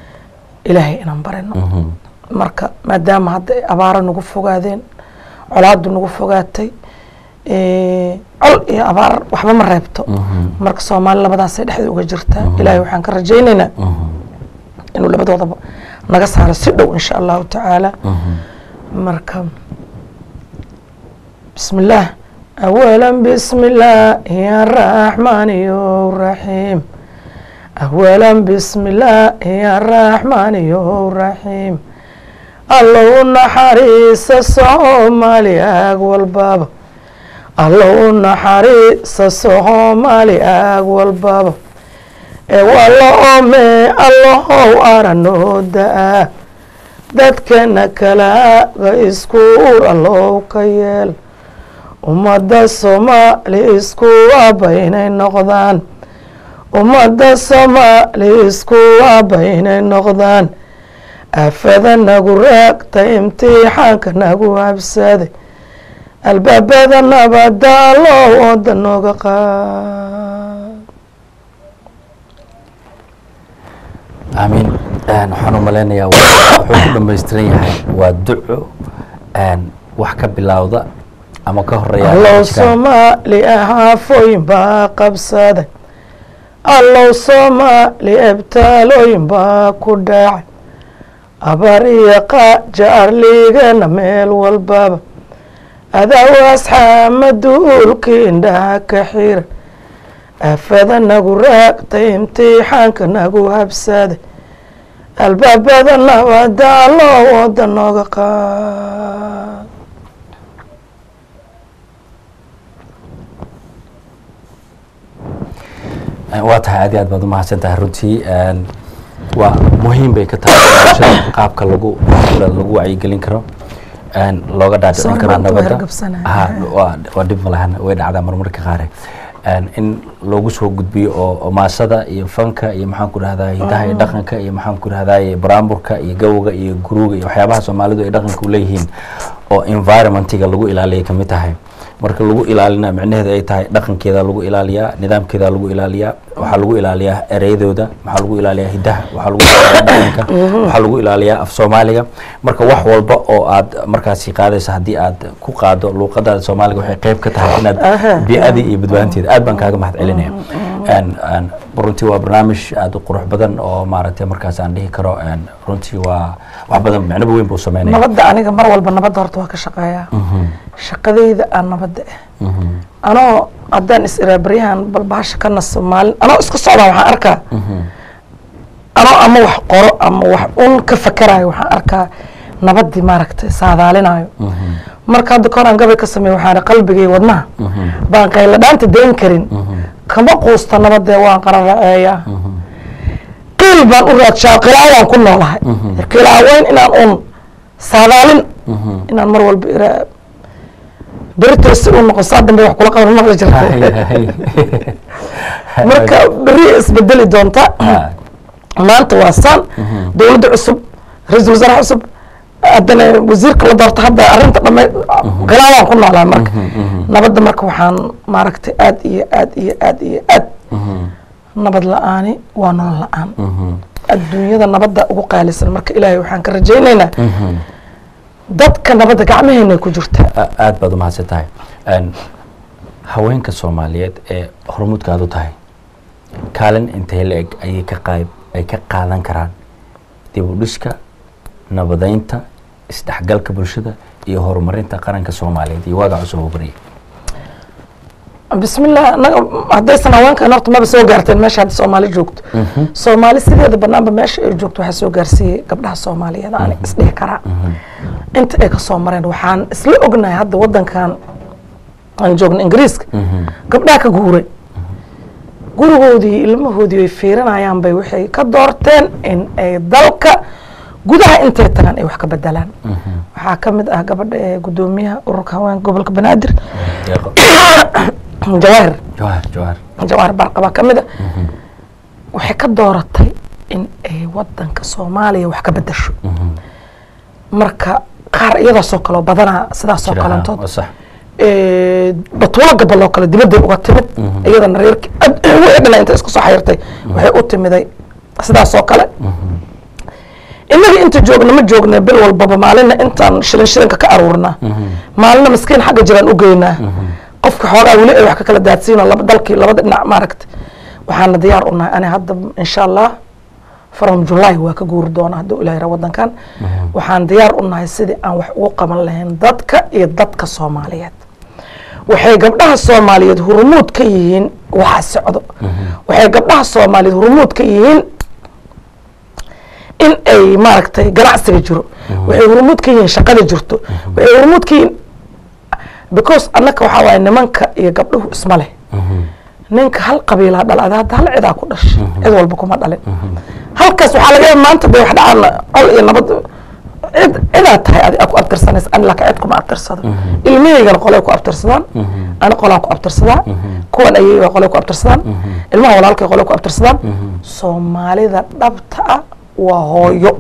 ilaahay inaan barino marka maadaama hadda ay abaaro nagu fogaadeen colaadu nagu fogaatay eh, col iyo abaar waxba ma reebto marka soomaali labadaasay dhexda uga jirtaa ilaahay waxaan ka rajaynaynaa inuu labadoodaba naga saaro si dhow insha allahu tacaala marka bismi illaah awala bismi illaahi araxmaani raxiim awala bismi illaahi araxmaani raxiim allow naxariisa soomaali ag walbaba allow naxariisa soomaali ag walbaba ee walla ome allahow aranoo da-a dadkana kalaaga iskuur allow ka yeel ummadda soomaali isku waaba inay noqdaan ummadda soomaali isku waaba inay noqdaan aafada nagu raagta imtixaanka nagu habsaday albaabada nabada allow ooda nooga qaad aamiin waxaan u malaynayaa wuxuu ku dhamaystiran yahay waa duco wax ka bilowda ama ka horeeya allow barnaamijkan. soomaali ahaafooyin baa qabsaday allow soomaali ebtaalooyin baa ku dhacay abaar iyo qaaja arligana meel walbaba adaw asxaama duulkii indhaha ka xiran aafada nagu raagtay imtixaanka nagu habsaday albaabada nabada allow ooda nooga qaad waa tahay aad iyo aad baad umahadsan tahay runtii een, waa muhiim bay ka tahay bulshada qaabka lagu lagu wacyigelin karo een, looga dhaadhicin Sorry, karaa maanta waa nabadda hargabsanahay. Ha, waa waa dhib malahan way dhacdaa marmarka qaare Een, in loogu soo gudbiyo oo oo maasada iyo fanka iyo maxaan ku dhahdaa hidaha iyo dhaqanka iyo maxaan ku dhahdaa baraamburka iyo gawga iyo guruuga iyo waxyaabaha soomaalidu ay dhaqanka u leeyihiin oo environmentiga lagu ilaaliyay kamid tahay marka lagu ilaalina micnaheeda ay tahay dhaqankeeda lagu ilaaliyaa nidaamkeeda lagu ilaaliyaa waxaa lagu ilaaliyaa ereyadooda waxaa lagu ilaaliyaa hidaha waxaa lagu ilaaliyaa dhaqanka waxaa lagu ilaaliyaa af soomaaliga marka wax walba oo aad markaasi qaadaysa haddii aad ku qaado luuqadaada soomaaliga waxay qayb ka tahay inaad Aha. bii'adii iyo badbaanteeda aad baan kaaga mahad celinaya Een, een, runtii waa barnaamij aad u qurux badan oo maaragtay markaas aan dhihi karo een, runtii waa wax badan micnoba weyn buu sameynaya nabadda aniga mar walba nabadda horta waa ka shaqeeyaa shaqadayda aan nabadda ah anoo haddaan is iraa baryahan bal bahasha ka naso maalin anoo iska socdaa waxaan arkaa anoo ama wax qoro ama wax un ka fakarayo waxaan arkaa nabaddii maaragtay saadaalinayo marka hadda kahor aan gabay ka sameey waxaan qalbigay wadnaha baan qayladhaanta dayn karin kama quusta nabadee waan qararaceeyaa qiil baan u raadshaa qilaawaan ku noolahay qilaaweyn inaan un saadaalin inaan mar walba iraa beritosi u noqon saa dambe wax kula qaban maqli jirta marka beri isbedeli doonta maanta waa saan dowladda cusub ra-iisul wasaare cusub haddana wasiirka la doorta hadda arrinta dhame khilaafaan ku noolaa marka nabadda marka waxaan maaragtay aad iyo aad iyo aad iyo aad nabad la-aani waa nolol la-aan adduunyada nabadda ugu qaalisan marka ilaahay waxaan ka rajaynaynaa dadka nabadda gacmaheena ku jirta A- aad baad umahadsan tahay Een, haweenka soomaaliyeed ee hormuudkaad u tahay kaalin intee la eg ayay ka qayb ay ka qaadan karaan dib u dhiska nabadeynta isdhexgalka bulshada iyo horumarinta qaranka soomaaliyeed iyo waaga cusub oo barya bismillah anaga haddaysan haweenkan horta maba soo gaarteen meesha hadda soomaali joogto soomaali sideeda banaanba meesha ay joogto waxaa soo gaarsiiyey gabdhaha soomaaliyeed aan isdhihi karaa inta ay kasoo mareen waxaan isla ognahay hadda wadankan aan joogno ingiriiska gabdhaha ka guuray gurigoodii ilmahoodii ay fiirinayaan bay waxay ka doorteen in ay dalka gudaha intay tagaan ay wax ka bedelaan waxaa ka mid ah gabadha ee gudoomiyaha ururka haweenka gobolka banaadir deeqo jawaahir jawahar jawahar jawaahir barqaba ka mid a waxay ka dooratay in ay wadanka soomaaliya wax ka bedesho marka qaar iyadaasoo kaleo badanaa sidaasoo Jira, kalantood waa sax batuulo gabal oo kale dibadday uga timid iyadana reerki wixii dhana inta isku soo xayirtay waxay u timiday sidaasoo kale innaga inta joogna ma joogna bil walbaba maalina intaan shilin shilinka ka aruurnaa maalina maskiin xagga jiraan u geynaa qofka xoogaa weli ay wax ka kala daadsiino laba dalkii labada dhinac maaragta waxaana diyaar u nahay ani hadda insha allah from july waa ka guuri doona hadduu ilaah yara wadankan waxaan diyaar u nahay sidii aan wax ugu qaban lahayn dadka iyo dadka soomaaliyeed waxay gabdhaha soomaaliyeed hurumuud ka yihiin waxa socdo waxay gabdhaha soomaaliyeed hurumuud ka yihiin in ay maaragtay ganacsiga jiro waxay hurumuud ka yihiin shaqada jirto waxay hurumuud ka yihiin because annaka waxaa waaye nimanka iyo gabdhuhu isma leh ninka hal qabiilaa dhalada hadda hal cidaa ku dhashay cid walba kuma dhalin halkaas waxaa laga yaaba maanta bay wax dhacaan col iyo nabad cid cidaa tahay adi ku abtirsanaysa ani laakiin cid kuma abtirsado ilmahaygana qolay ku abtirsadaan ani qolaan ku abtirsadaa kuwan ayay qolay ku abtirsadaan ilmaha walaalkay qolay ku abtirsadaan soomaalida dhabta ah waa hooyo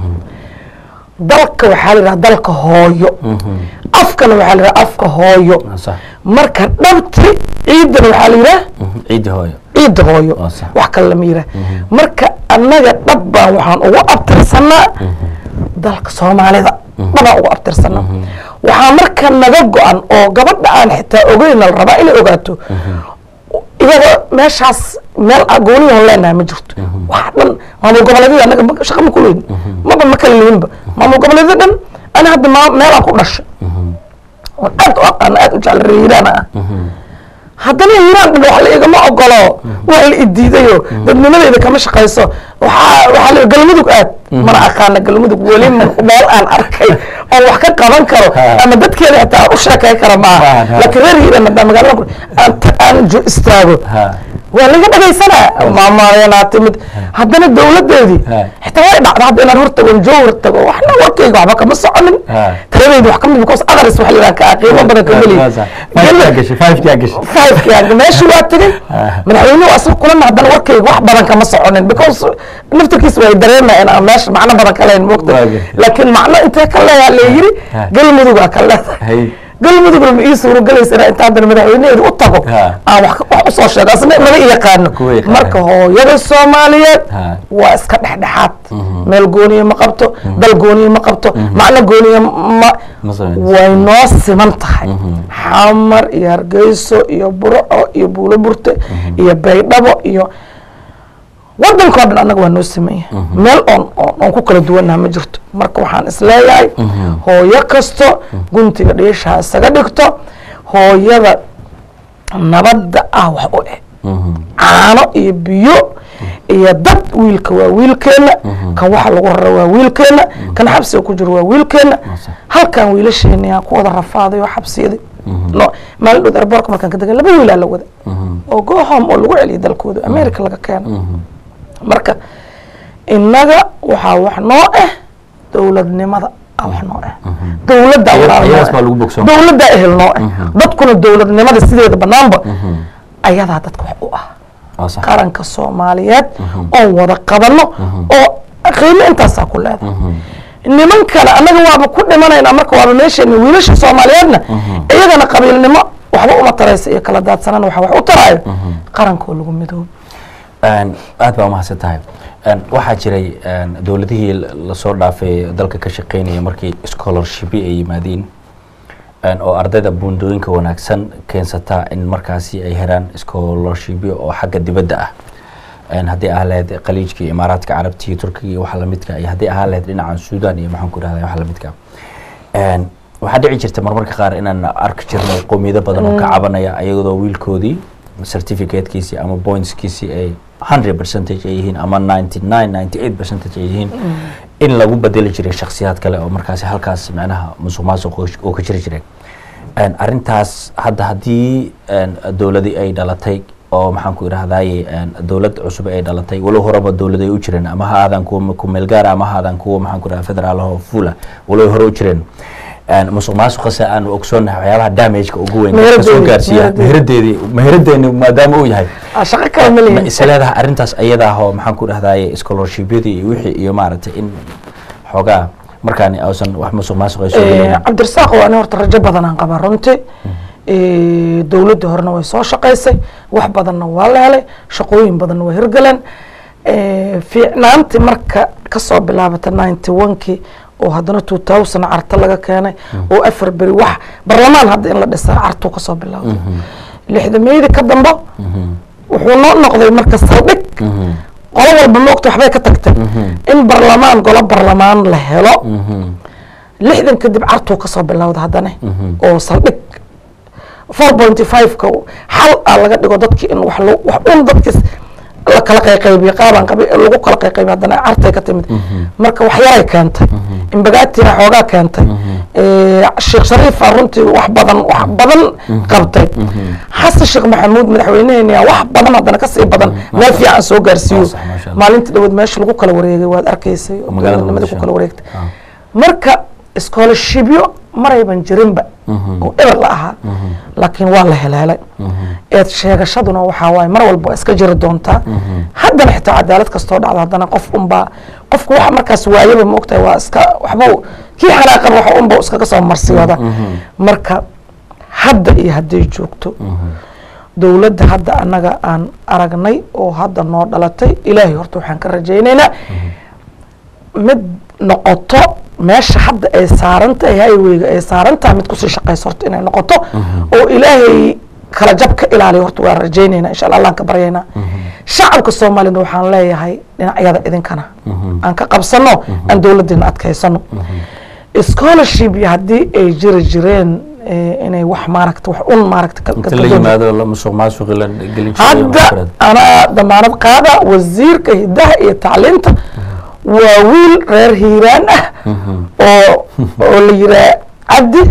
dalka waxaa la yidhaha dalka hooyo afkana waxaa la yidhaha afka hooyo waa sax marka dhabti ciidana waxaa la yidhaha ciiddi hooyo ciidda hooyo Waa sax. wax kale lama yidhaha marka annaga dhab baan waxaan ugu abtirsanaa dalka soomaalida dhabaan ugu abtirsanaa waxaa marka naga go-an oo gabadha aan xitaa ogeyna la rabaa inay ogaato iyada meeshaas meel gooniyahan leenahay ma jirto waxa dhan maamul goboleedyada annaga ma- shaqa ma kuleyn maba ma kala lihinba maamul goboleedyada dhan ani hadda ma- meelaan ku dhashay oon aad u aqaano aad u jecel reer hiiraana ah haddana hiiraan dhan wax la igama ogolo waa la idiidayo dadnimadeyda kama shaqayso waxaa waxaa la galmudug aad mana aqaana galmudug weli ma- meel aan arkay oon wax ka qaban karo Ha. ama dadkeeda xitaa aan u sheekay kara maaha Ha, ha. laakiin reer hiiraan haddaan magaalada ku- aan ta- aan jo- istaago ha waa laga dhagaysanaa maamayanaa timid haddana dowladeedii Ha. xitaa way dhacda hadda inaan hortago jowhar tago waxna warkayga waxba kama soconin Ha. taladeyda wax kamid because others waxa la yidhaha ka qiimo badan ka meliy Waa sax. Five-kaa gashay five-kaa gashay five meeshii waa tegey madaxweynuhu asag kulana haddana warkayga wax badan kama soconin because naftarkiisa way dareemayaan aan meesha macno badan ka lahayn moogta Waa gartay. laakiin macno intee ka leeyaa la yiri Ha. galmudugaa ka leedahay hay galmudugna ma ii suuragelaysa inaa inta haddana madaxweyneheeda u tago Ha. aan wax ka- wax usoo sheego asna naga yaqaano Kuwa yaqaano. marka hooyada soomaaliyeed Ha. waa iska dhexdhexaad meel gooniya ma qabto dal gooniya ma qabto macno gooniya ma Ma sameynayso. way noo siman tahay xamar iyo hargeyso iyo burco iyo buulo burte iyo baydhabo iyo wadankao dhan annaga waa noo sameeya meel oon oon oon ku kala duwannaha ma jirto marka waxaan isleeyahay hooyo kasto guntiga dhiishaha isaga dhigto hooyada nabadda ah wax u eh caano iyo biyo iyo dad wiilka waa wiilkeenna kan waxa lagu rara waa wiilkeenna kan xabsiga ku jiro waa wiilkeenna halkan wiilasheena yaa ku wada rafaaday oo xabsiyada no maalin dhow airbortka markaan ka degan laba wiilaa la wada oo go home oo lagu celiyay dalkooda america laga keeno marka innaga waxaa wax noo ah dowladnimada ah wax noo ah dowladda Ayaas- walaal noo ayaas ah. baa lagu bogsoon. dowladda ehel noo ah dadkuna dowladnimada sideeda banaanba ayadaa dadka wax u ah waa sax qaranka soomaaliyeed oon wada qabano oo qiimo intaasaa ku leedahay niman kale annaga waaba ku dhimanaynaa marka waaba meesheena wiilasha soomaaliyeedna iyagana qabiilnimo waxba uma taraysa iyo kala daadsanana waxa wax u taraayo qarankoo lagu midoobo Een, aad baa umahadsan tahay Een, waxaa jiray een, dowladihii la- lasoo dhaafay dalka ka shaqeynaya markii scholarship ay yimaadeen een, oo ardayda buundooyinka wanaagsan keensata in markaasi ay heraan scholarship oo xagga dibadda ah Een, haddii ahaa lahayd khaliijka iyo imaaraadka carabta iyo turkiga iyo waxa lamidka iyo haddii ahaa lahayd dhinacan suudan iyo maxaan ku rahda waxa lamidka Een, waxaa dhici jirta marmarka qaar inaan arki jirnay qowmiyado badan oo ka cabanaya ayadoo wiilkoodii certificatekiisii ama pointskiisii ay 100 percentage ay yihiin ama 99 98 percentage ay yihiin in lagu bedeli jiray shakhsiyaad kale oo markaasi halkaas macnaha musuq maasuq oo- oo ka jiri jiray Een, arrintaas hadda haddii een, dowladii ay dhalatay oo maxaan ku idhahdaye een, dowlad cusub ay dhalatay walow horeba dowlad ay u jireen ama ha aadaan kuwa ku meel gaara ama ha aadaan kuwa maxaan ku idhahda federaal oo fuula walow hore u jireen Een, musuq maasuqase aanu ogsoonnahay waxyaabaha damageka ugu weyn dadka soo Meheradeedii, gaarsiiya meheradeedii. meheradeedii meheradeeni maadaama uu yahay Ah, shaqo kale ma ma lihin is leedahay arrintaas ayada ah oo maxaan ku dhahdaye scholarshipyadii iyo wixii iyo maaragtay in xoogaa markaani ausan wax musuq maasuq ay soo Eh, gelin cabdirasaaq waa ani horta rajo badanaan qabaa runtii Eh, dowladda horena way soo shaqaysay wax badanna waa la helay shaqooyin badanna waa hirgaleen Eh, fiicnaantii marka kasoo bilaabata ninety one-kii oo haddana two thousand carta laga keenay oo afar beri wax barlamaan hadda in la dhisaa cartuu kasoo bilowday lixdameydii ka dambo wuxuu noo noqday marka saldhig qolo walba moogta waxbay ka tagtay in barlamaan golo barlamaan la helo lixdan kadib cartuu kasoo bilowda haddana oo saldhig four pointy five-ka xal a laga dhigo dadki in wax lo- wax un dadkis la kala qayqaybiyo qaabaan qabi lagu kala qayqaybiyo haddana cartay ka timid marka wax yaray keentay imbagaatina xoogaa keentay Eh, sheekh shariifa runtii wax badan wax badan qabtay xasan sheekh maxamuud madaxweyneheena wax badan haddana kasii badan meel fiican soo gaarsiiyo Waa sax, maasha Allah. maalinta dhawood meesha lagu kala wareegay waad arkaysay oo Magaalada dowladnimada ku Muqdisho. kala wareegtay Ah. marka scholarshipyo marayban jirinba oo eber la ahaa laakiin waa la helhelay eed sheegashaduna waxaa waaye mar walba waa iska jiri doontaa haddana xitaa cadaalad kastoo dhacdo haddana qof unbaa qofku waxa markaas waayaba ma ogtahay waa iska waxba kii xanaaqan waxa unba iskaga soo marsiyooda marka hadda iyo hadday joogto dowladda hadda annaga aan aragnay oo hadda noo dhalatay ilaahay horta waxaan ka rajaynaynaa mid noqoto meesha hadda ay saaran tahay highwayga ay saaran tahay mid kusii shaqayso horta inay noqoto oo ilaahay kala jab ka ilaaliyo horta waan rajaynaynaa insha allah allaan ka baryaynaa shacabka soomaaliyana waxaan leeyahay dhinacyada idinkana aan ka qabsano aan dowladdeena adkaysano scholarship iyo haddii ay jiri jireen eh, inay wax maaragta wax un maaragta ka- inta ka- la ka- yimaado la musuq maasuqi la gelin jiray hadda anaa damaanad qaada wasiirka hidaha iyo tacliinta waa wiil reer hiiraan ah oo oo la yiraa cabdi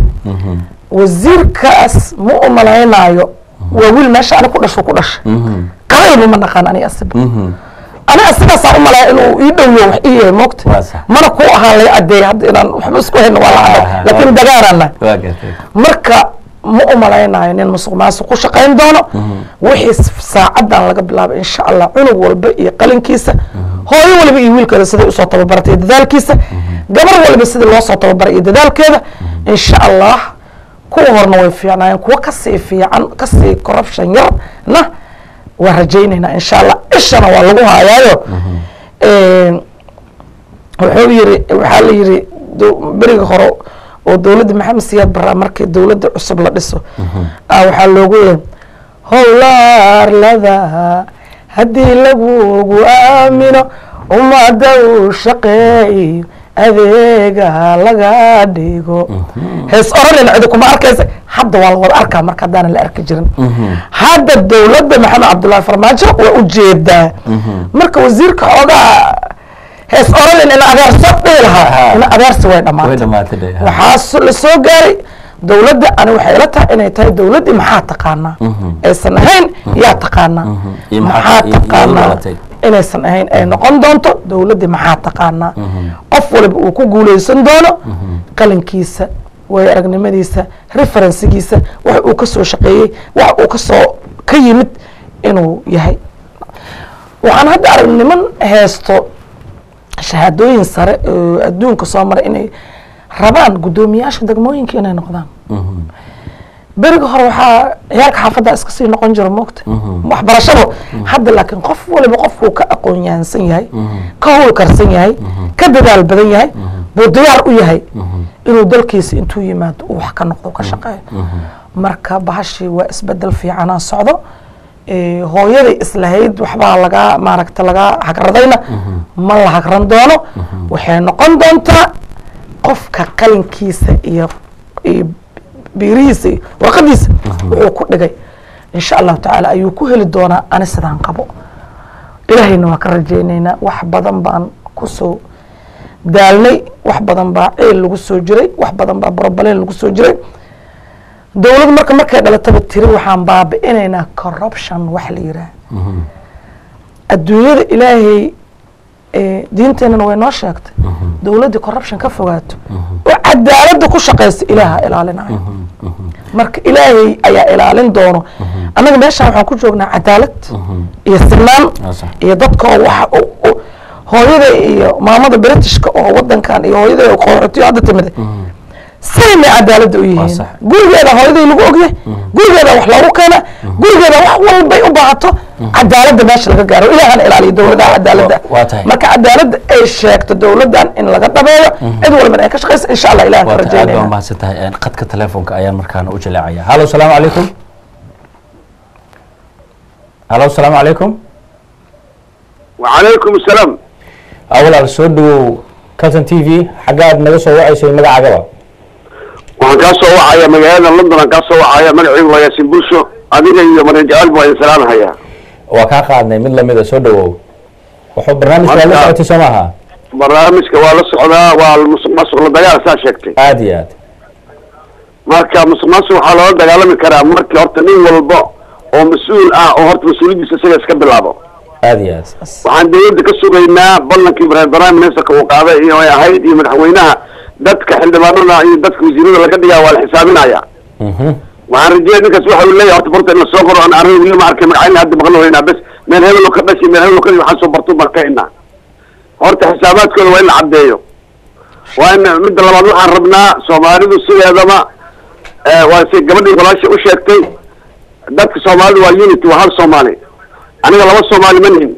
wasiirkaas ma u malaynaayo waa wiil meesha ani ku dhasho ku dhashay qabayba ma naqaan ani asiba ani asigaasaa u malaya inuu ii dhowiyo wax ii yahay moogta Waa sax. mana ku ahaa lay adeey hadda inaan waxba isku hayno waa la Aha, cadday laakiin dagaarana waa gartay marka ma u malaynayo nin musuq maasuq ku shaqayn doono wixii saacadan laga bilaabo insha allah cunug walba iyo qalinkiisa hooyo waliba iyo wiilkeeda siday usoo tababaratay iyo dadaalkiisa gabar waliba sidii loo soo tababaray iyo dadaalkeeda insha allah kuwa horna way fiicnaayeen kuwa kasii fiican kasii corruption yarna waa rajaynaynaa insha allah ishana waa lagu hayaayo wuxuu yiri waxaa la yiri do- beriga hore oo dowladda maxamed siyaad baraa markii dowladda cusub la dhiso ah waxaa loogu yeeray howlaarlada haddii lagugu aamino ummadda uu shaqeeyo adeega laga dhigo hees oranayna cidi kuma arkaysa hadda waa la wada arkaa marka haddaana la arki jirin hadda dowladda maxamed cabdullaahi farmaajo waa ujeedaa marka wasiirka xoogaa hees oranayna ina adeerso dhihi lahaa ina adeersi way way dhamaatay dhamaatay dhe ha. waxaa so- la soo gaaray dowladda ani waxay ila tahay inay tahay dowladdii maxaa taqaanaa aysan ahayn yaa taqaanaa Iyo maxaa- maxaa iyo- iyo taqaanaa dhalatay. inaysan ahayn ay noqon doonto dowladdii maxaa taqaanaa qof waliba uu ku guuleysan doono qalinkiisa waayo aragnimadiisa referensigiisa wax uu ka soo shaqeeyey wax uu ka soo ka yimid inuu yahay waxaan hadda arag niman heesto shahaadooyin sare oo adduunka soo maray inay rabaan guddoomiyaasha degmooyinka inay noqdaan beriga hore waxaa ciyaalka xaafadda iska sii noqon jira moogta waxbarashada hadda laakiin qof waliba qofkuu ka aqoon yahansan yahay ka howlkarsan yahay ka dadaal badan yahay buu diyaar u yahay inuu dalkiisa intuu yimaado uu wax ka noqdo ka shaqeeyo marka bahashii waa isbedel fiicanaa socdo Eh, hooyaday islahayd waxbaa lagaa maaragta lagaa hagradayna ma la hagran doono waxay noqon doontaa qofka qalinkiisa iyo iyo biirihiisa iyo warqadiisa wuxuu ku dhigay insha allahu tacaala ayuu ku heli doonaa ani sidaan qabo ilaahayna waa ka rajaynaynaa wax badan baan kusoo daalnay wax badan baa ceel lagu soo jiray wax badan baa borobaleen lagu soo jiray dowlad marka markay dhalataba tiri waxaan baabi'inaynaa corruption wax la yiraah adduunyada ilaahay eh, diinteenana way noo sheegtay dowladdii corruption ka fogaato oo cadaaladda ku shaqaysa ilaaha ilaalinayo marka ilaahay ayaa ilaalin doono annaga meeshaan waxaan ku joognaa cadaalad iyo sinaan Waa sax. iyo dadka oo waxa u- u- hooyada iyo maamada britishka oo wadankan iyo hooyada oo qaxootiyo hadda timid saymay cadaaladda u yihiin sax. gurigeeda hooyaday lagu ogyahay gurigeeda wax loogu keena gurigeeda wax walbay u baahato cadaaladda meesha laga gaaro ilaahana ilaaliyo dowladaha cadaaladda waa tahay. marka cadaaladda ay sheegto dowladdan in laga dhabeeyo cid walbana ay ka shaqaysa insha allah ilahan ka waata aad baa rajaynayna umahadsan tahay Een, khadka telefoonka ayaan markaana u jaleecaya hallo salaamu calaykum hallo salaamu calaykum وعليكم السلام awalaal soo dhawow calton t v xaggaad naga soo wacaysay magacaagaba waxaan kaa soo wacaya magaalada london aan kaa soo wacaya magacaygu waa yaasin bulsho adiga iyo marin jacayl baa idin salaamhayaa waa kaa qaadnay mid lamida soo dhawow wuxuu barnaamijka la Marka- socotay soo maaha barnaamijka waa la socdaa waa musuq maasuq la dagaal saa sheegtay aad iyo aad marka musuq maasuq waxaa loola dagaalami karaa markii horta nin walba oo mas-uul ah oo horta mas-uuliyadiisa isaga iska bilaabo aad iyo aad waxaan dawladda ka sugaynaa ballankii prime ministerka uu qaaday iyo ay ahayd iyo madaxweynaha dadka xildhibaanada iyo dadka wasiirada laga dhigaa waa la xisaabinaya Mhm. waxaan rajeyay ninkaas waxa uu leeyahay horta barta in la soo qoro aan arrin weli ma arkay magacayna hadda maqlo weynaa bes meel hebel oo ka dhashay meel hebel oo ka dhashay waxaan soo bartu baan ka inaa horta xisaabaadkooda waa in la caddeeyo waa in midda labaad waxaan rabnaa soomaalidu sideedaba eh, waa si gabadhii walaasha u sheegtay dadka soomaalidu waa unity waa hal soomaali aniga laba soomaali ma nihin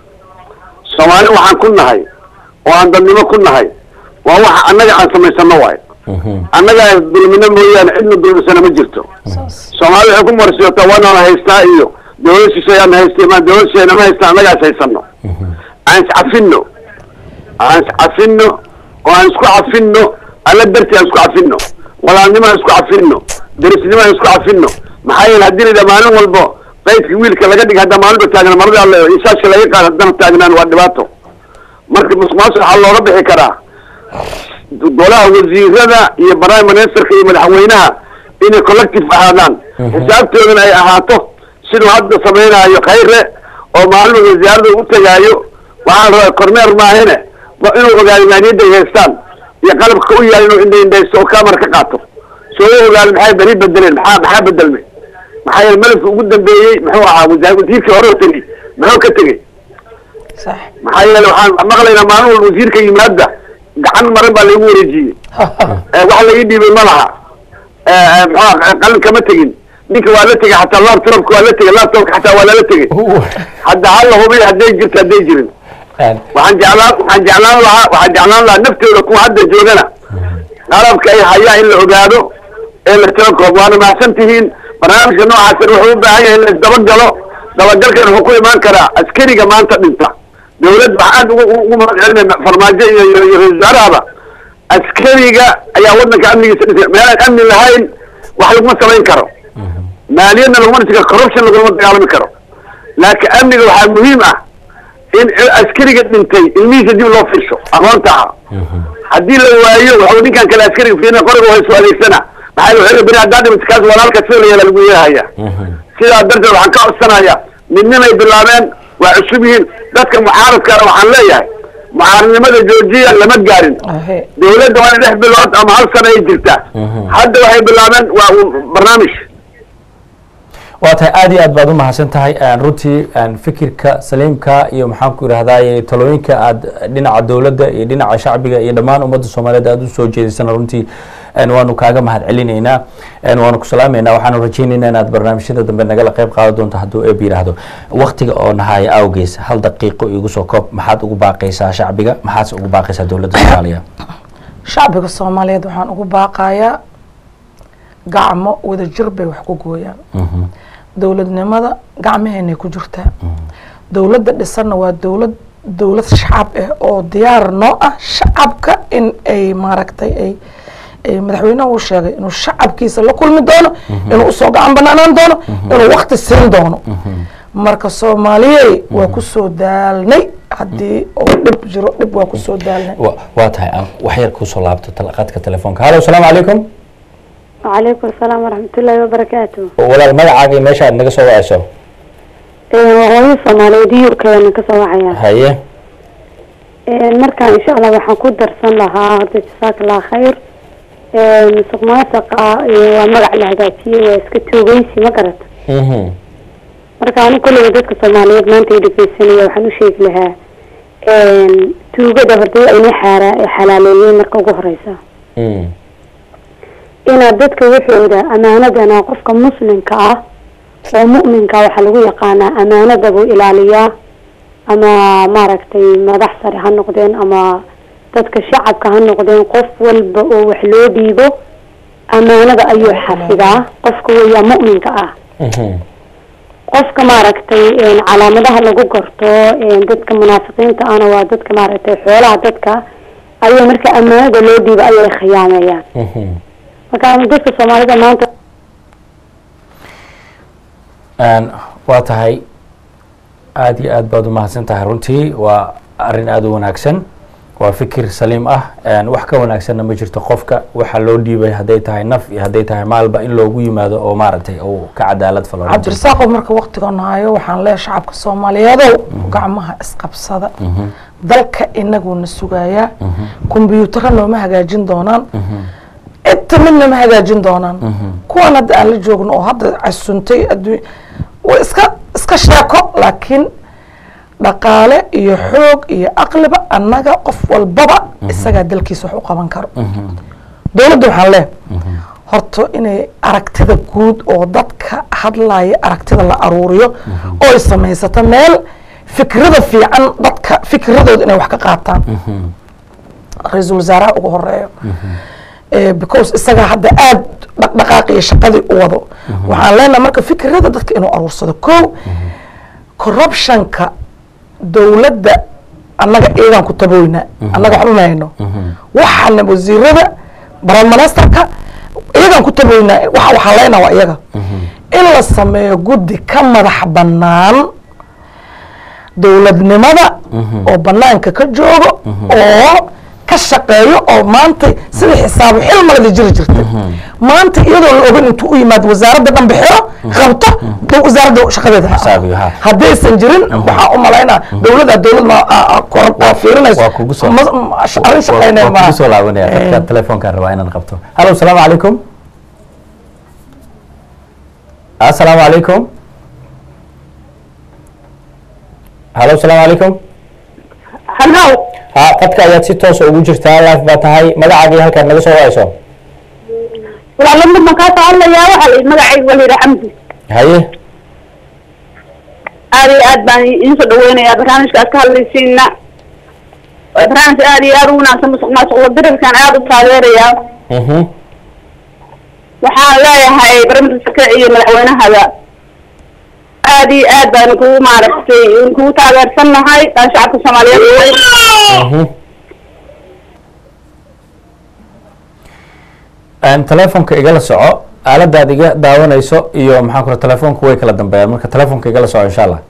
soomaali waxaan ku nahay oo aan dadnimo ku nahay waa waxa annaga aan samaysano waay Mhm. annaga dulmino mooyaane cidna dulmisana ma jirto soomaali waxay ku marsiyotaa waanaan haystaa iyo dawlad shisheeyaan haystay ma dawlad shisheeyana ma haystaa annagaa haysano aan iscafino aan iscafino oo aan isku cafino alla dartii aan isku cafino walaalnimo aan isku cafino derisnimo aan isku cafino maxaa yeele haddii la yidhaha maalin walbo qaydka wiilka laga dhig hadda maalinba taagna marada alle insaashka laga qaad haddana taagnaan waa dhibaato marka musuqmaasuq waxaa looga bixi karaa golaha wasiirada iyo prime ministerka iyo madaxweynaha inay collective ahaadaan xisaabtoodana ay ahaato siduu hadda samaynayo khayre oo maalin wasaarada u tegaayo waxaa la rabaa kormeer maahine waa inuu ogaado maaniyadda ay haystaan iyo qalabka u yaal inuu indha indhaysto oo kamar ka qaato soo u ogaado maxay beri bedeleen maxaa maxaa bedelmay maxaa yeele malafka ugu dambeeyey muxuu ahaa wasaar wasiirkii hore oo tegey muxuu ka tegey sax maxaa yeele waxaan maqlaynaa maalin walba wasiirka yimaada gacan maran baa lagu wareejiyey Eh, wax laga dhiibay ma laha muxua qalin kama tegin ninka waa la tegay xataa laptopka waa la tegay laptopka xataa waa lala tegay hadda hala hubiy hadday jirto hadday jirin waxaan jeclaan waxaan jeclaan lahaa waxaan jeclaan lahaa naftooda kuwa hadda joogana qalabka ay hayaan in la ogaado ee la tiro koob waana mahadsan tihiin barnaamijka noocaasna wuxuu u baahan yahay in la isdabagalo dabagalkan wuxuu ku imaan karaa askariga maanta dhinta dawlad waxaa aad ugu ugu mahadcelinay farmaajo iyo iyo iyo ra-isul wasaarahaba askariga ayaa waddanka amnigiisa dhisay meelaan amni lahayn wax laguma samayn karo maaliyadna laguma dhisi karo corruption laguma dagaalami karo laakiin amniga waxaa muhiim ah in askariga dhintay ilmihiisa dib loo fiirsho aqoonta ah haddii la waayo waxuu ninkan kale askariga fiirina qoriga waa isu adeegsana maxaa la xooga beri haddaa dhimata kaas walaalka sida la yeela lagu yeehaya sidaa darteed waxaan ka codsanayaa midnimay bilaabeen waa cusub yihiin dadka mucaaradkana waxaan leeyahay mucaaradnimada joojiya lama gaarin Ahe. dawladda waa in lix bilood ama hal sana ay jirtaa hadda waxay bilaabeen waa un barnaamij waa tahay aad iyo aad baad u mahadsan tahay runtii fikirka saliimka iyo maxaan ku irahdaye talooyinka aad dhinaca dowladda iyo dhinaca shacbiga iyo dhammaan ummadda soomaaliyeed aad usoo jeedisana runtii waanu kaaga mahad celinaynaa waanu ku salaameynaa waxaanu rajaynaynaa inaad barnaamijyada dambe nagala qayb qaadan doonto hadduu eeb yidhaahdo waktiga oo nahaya awgees hal daqiiqo igu soo koob maxaad ugu baaqaysaa shacbiga maxaadse ugu baaqaysaa dowladda soomaaliya shacbiga soomaaliyeed waxaan ugu baaqayaa gacmo wadajir bay wax ku gooyaan dowladnimada gacmaheenay ku jirtaa dowladda dhisanna waa dowlad dowlad shacab ah oo diyaar noo ah shacabka in ay maaragtay ay ay madaxweynaha uu sheegay inuu shacabkiisa la kulmi doono inuu usoo gacan banaanaan doono inuu wakti siin doono marka soomaaliyey waa kusoo daalnay haddii oo dhib jiro dhib waa kusoo daalnay wa- waa tahay aan wax yar kusoo laabto tal- qadka telefoonka hallo asalaamu calaykum وعليكم السلام ورحمة الله وبركاته walaal magacaaga iyo meesha aad naga soo wacayso وهوي صوماليد يوركا كسoo wacaya haye marka insha allah waxaan ku darsan lahaa horta jasaaka allah khayr musuq maasuqa waa magac la hagaajiyey waa iska toogeysi ma garata Mhm. marka ani kulliga dadka soomaaliyeed maanta ay dhegeysanaya waxaan u sheegi lahaa tuugada horta inay xaara xalaaleeyeen marka ugu horeysa Mm. inaad dadka waxooda amaanadana qofka muslimka ah oo mu'minka waxaa lagu yaqaanaa amaanada buu ilaaliyaa ama maaragtay madax sare ha noqdeen ama dadka shacabka ha noqdeen qof walba oo wax loo dhiibo amaanada ayuu xafidaa qofka weeyaa mu'minka ah Mhm. qofka maaragtay een, calaamadaha lagu garto een, dadka munaafiqiinta ahna waa dadka maaragtay xoolaha dadka ayay marka amaanada loo dhiibo ayay khiyaameeyaan Mhm. marka ama dadka soomaalida maanta Een, waa tahay aad iyo aad baad u mahadsan tahay runtii waa arrin aada u wanaagsan waa fikir saliim ah Een, wax ka wanaagsanna ma jirto qofka waxa loo dhiibay hadday tahay naf iyo hadday tahay maalba in loogu yimaado oo maaragtay uu ka cadaalad falo runtii. cabdirasaaqo marka waktigan hayo waxaan leeyahay shacabka soomaaliyeedow gacmaha isqabsada dalka inaguna sugayaa kombyuutaro nooma hagaajin doonaan inta midna ma hagaajin doonaan kuwan hadda aan la joogno oo hadda casuntay adduun waa iska iska sheeko laakiin dhaqaale iyo xoog iyo aqliba annaga qof walbaba isagaa dalkiisa wax u qaban karo dowladda waxaan leeyahay horta inay aragtida guud oo dadka hadlaya aragtida la aruuriyo oo ay samaysato meel fikrada fiican dadka fikradooda inay wax ka qaataan ra-iisul wasaaraha ugu horeeyo Eh, because isagaa hadda aad dhaqdhaqaaqiyo shaqadii u wado waxaan leenahay marka fikrada dadka inuu aruursado ko corruptionka dowladda annaga iyagaan ku taboynaa annaga waxba ma hayno waxaana wasiirada baramanesterka iyagaan ku taboynaa waxa waxaan leenaha waa iyaga in la sameeyo guddi ka madax bannaan dowladnimada oo banaanka ka joogo oo ka shaqeeyo oo maanta sida xisaabo xil malada jiri jirtay maanta iyadoo la ogan intuu u yimaado wasaaradda dhan bixiro qabto dhow wasaaradda shaqadeeda ha Xisaabiyo, ha. haddaysan jirin waxaa u malaynaa dowladda dowlad ma a- a- kor- waa fiirinayso waa kugu soo Ma- ma- arrin shaqeynaya waa kugu soo maaha. laabanaya Eh, dadka telefoonkaan rabaa inaan qabto hallo asalaamu calaykum asalaamu calaykum hallo asalaamu calaykum hallow ha qadka ayaad si toosa ugu jirtaa live baa tahay magacaaga iyo halkaad naga soo wacayso walaalada baan kaa soo hadlayaa waxaa la magacayga waa layidhi xamdi haye aad iyo aad baan idiin soo dhaweynayaa barnaamijka aad ka hadlaysiina waa barnaamij aad iyo aad u wanaagsan musuq maasuqla dirirkan aad u taageerayaa Mhm. waxaan leeyahay barnaamijka iyo madaxweynahada aad iyo aad baan kugu maaragtay kugu taageersan nahay daan shacabka soomaaliyeed Mhm. Een, telefoonka igala soco aaladaad iga daawanayso iyo maxaan kura telefoonka way kala dambeeyaan marka telefoonka igala soco insha allah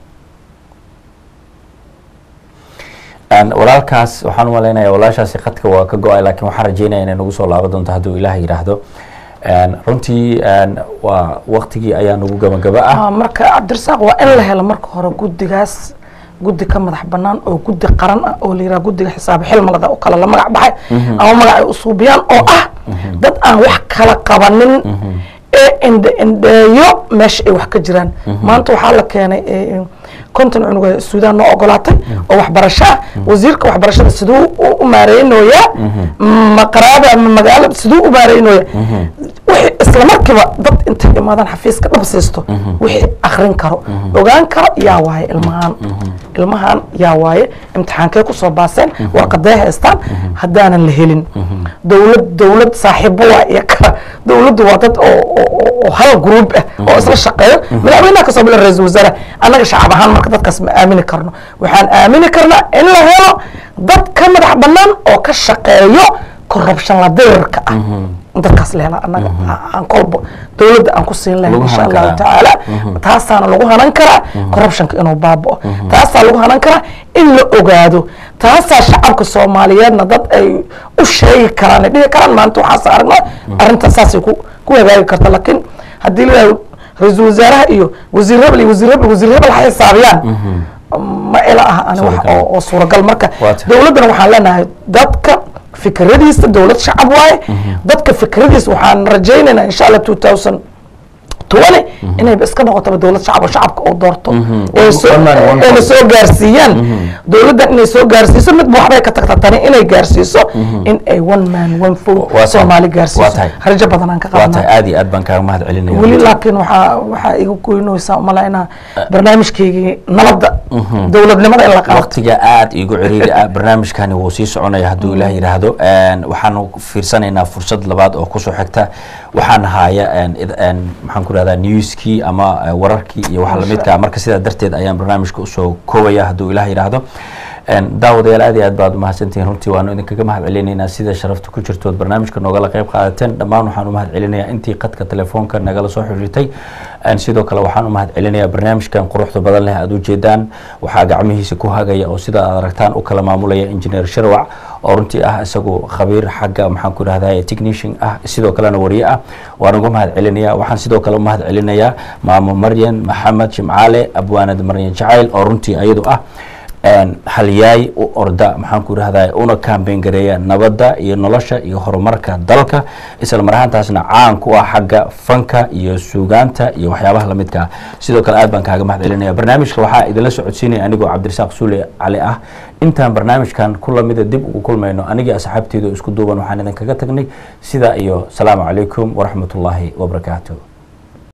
Een, walaalkaas waxaan u malaynayaa walaashaasi khadka waa ka go-ay laakiin waxaan rajeynaya inay nagu soo laaban doonto hadduu ilaah yidhaahdo Een, runtii een, waa waqtigii ayaa nagu gabagaba ah Ah, marka cabdirasaaq waa in la helo marka hore guddigaas guddi ka madax banaan oo guddi qaran ah oo la yidhaha guddiga xisaab xilmalada oo kale la magac baxay ama magacay usuubiyaan oo ah dad aan wax kala qabanin ee indhe indheeyo meesha ay wax ka jiraan maanta waxaa la keenay eh, konton cunug ee suudaan noo ogolaatay oo waxbarasho ah wasiirka waxbarashada siduu u- u maareynooyaa maqaraada ama magaalada siduu u maareynooyaa wixii isla markiiba dad intay imaadaan xafiiska dhab siisto wixii akrin karo ogaan karo yaa waaye ilmahaan ilmahan yaa waaye imtixaankee kusoo baaseen warqadee haystaan haddaanan la helin dowlad dowlad saaxiibo waa iyo kala dowladdu waa dad oo oo- oo- oo hal gruub ah oo isla shaqeeyo madaxweynaha kasoo bila ra-iisul wasaare annaga shacab ahaan marka dadkaas ma aamini karno waxaan aamini karnaa in la helo dad ka madax banaan oo ka shaqeeyo corruption la dirirka ah dadkaas la hela annaga aan kolba dowladda aan ku siin lahayn Lagu insha hanan allahu karaa. tacaala taasaana lagu hanan karaa corruptionka inuu baaba'o taasaa lagu hanan karaa in la ogaado taasaa shacabka soomaaliyeedna dad ay u sheegi karaan ay dhihi karaan maanta waxaas aragno arrinta saasay ku ku hagaagi karta laakiin haddii la yidhahdo ra-iisul wasaaraha iyo wasiir hebel iyo wasiir hebel wasiir hebel waxay hisaabiyaan ma ila aha ani wax Suuragal. oo oo suuragal marka Waa tahay. dowladdana waxaan leenahay dadka fikradiisa dowlad shacab waaye dadka fikradiisa waxaan rajaynaynaa insha allah two thousand twenty inayba iska noqotaba dowlad shacab oo shacabka uu doorto ee soo- One man, one ayna vote. soo gaarsiiyaan dowladdan inay soo gaarsiiso midba waxbay ka tagta tani inay gaarsiiso in ay one man one Waa vote tahay. soomaali Waa gaarsiiso tahay. rajo badan aan ka waa tahay qabanaa aad iyo aad baan kaaga mahad celinaya weli laakiin waxaa waxaa iga goynaysaa umalaynaa barnaamijkeygii nabadda dowladnimada in la qaato waqtiga aad igu ciriiri ah barnaamijkani wuu sii soconaya hadduu ilaah yidhaahdo Een, waxaanu fiirsanaynaa fursad labaad oo kusoo xigta waxaan haya een, id- een, maxaan ku rahdaa newskii ama eh, wararkii iyo waxa lamidka ah. marka sidaa darteed ayaan barnaamijka usoo koobaya hadduu ilaah yidhaahdo Een, daawadayaal aad iyo aad baad umahadsantihiin runtii waanu idinkaga mahad celinaynaa sida sharafta ku jirtood barnaamijka noogala qayb qaadateen dhammaan waxaan u mahad celinayaa intii qadka telefoonka nagala soo xiriirtay Een, sidoo kale waxaan u mahad celinayaa barnaamijkan quruxda badan leh aad ujeedaan waxaa gacmihiisa ku hagaya oo sida aad aragtaan u kala maamulaya engineer sharwac oo runtii ah isagu khabiir xagga maxaan ku rahdaa technician ah sidoo kalena wariye ah waan uga mahad celinayaa waxaan sidoo kale u mahad celinayaa maamo maryan maxamed jimcaale abwaanad maryan jacayl oo runtii iyadu ah een, halyaay u orda maxaan ku rahdaa una kaambeyn gareeya nabadda iyo nolosha iyo horumarka dalka isla mar ahaantaasna caan ku ah xagga fanka iyo suugaanta iyo waxyaabaha lamidka ah sidoo kale aad baan kaaga mahad celinaya barnaamijka waxaa idinla socodsiinaya anigoo cabdirasaaq suule cali ah intaan barnaamijkan ku lamida dib ugu kulmayno anigii asxaabteedu isku duuban waxaan idinkaga tagnay sidaa iyo salaamu calaykum waraxmatullaahi wabarakaatu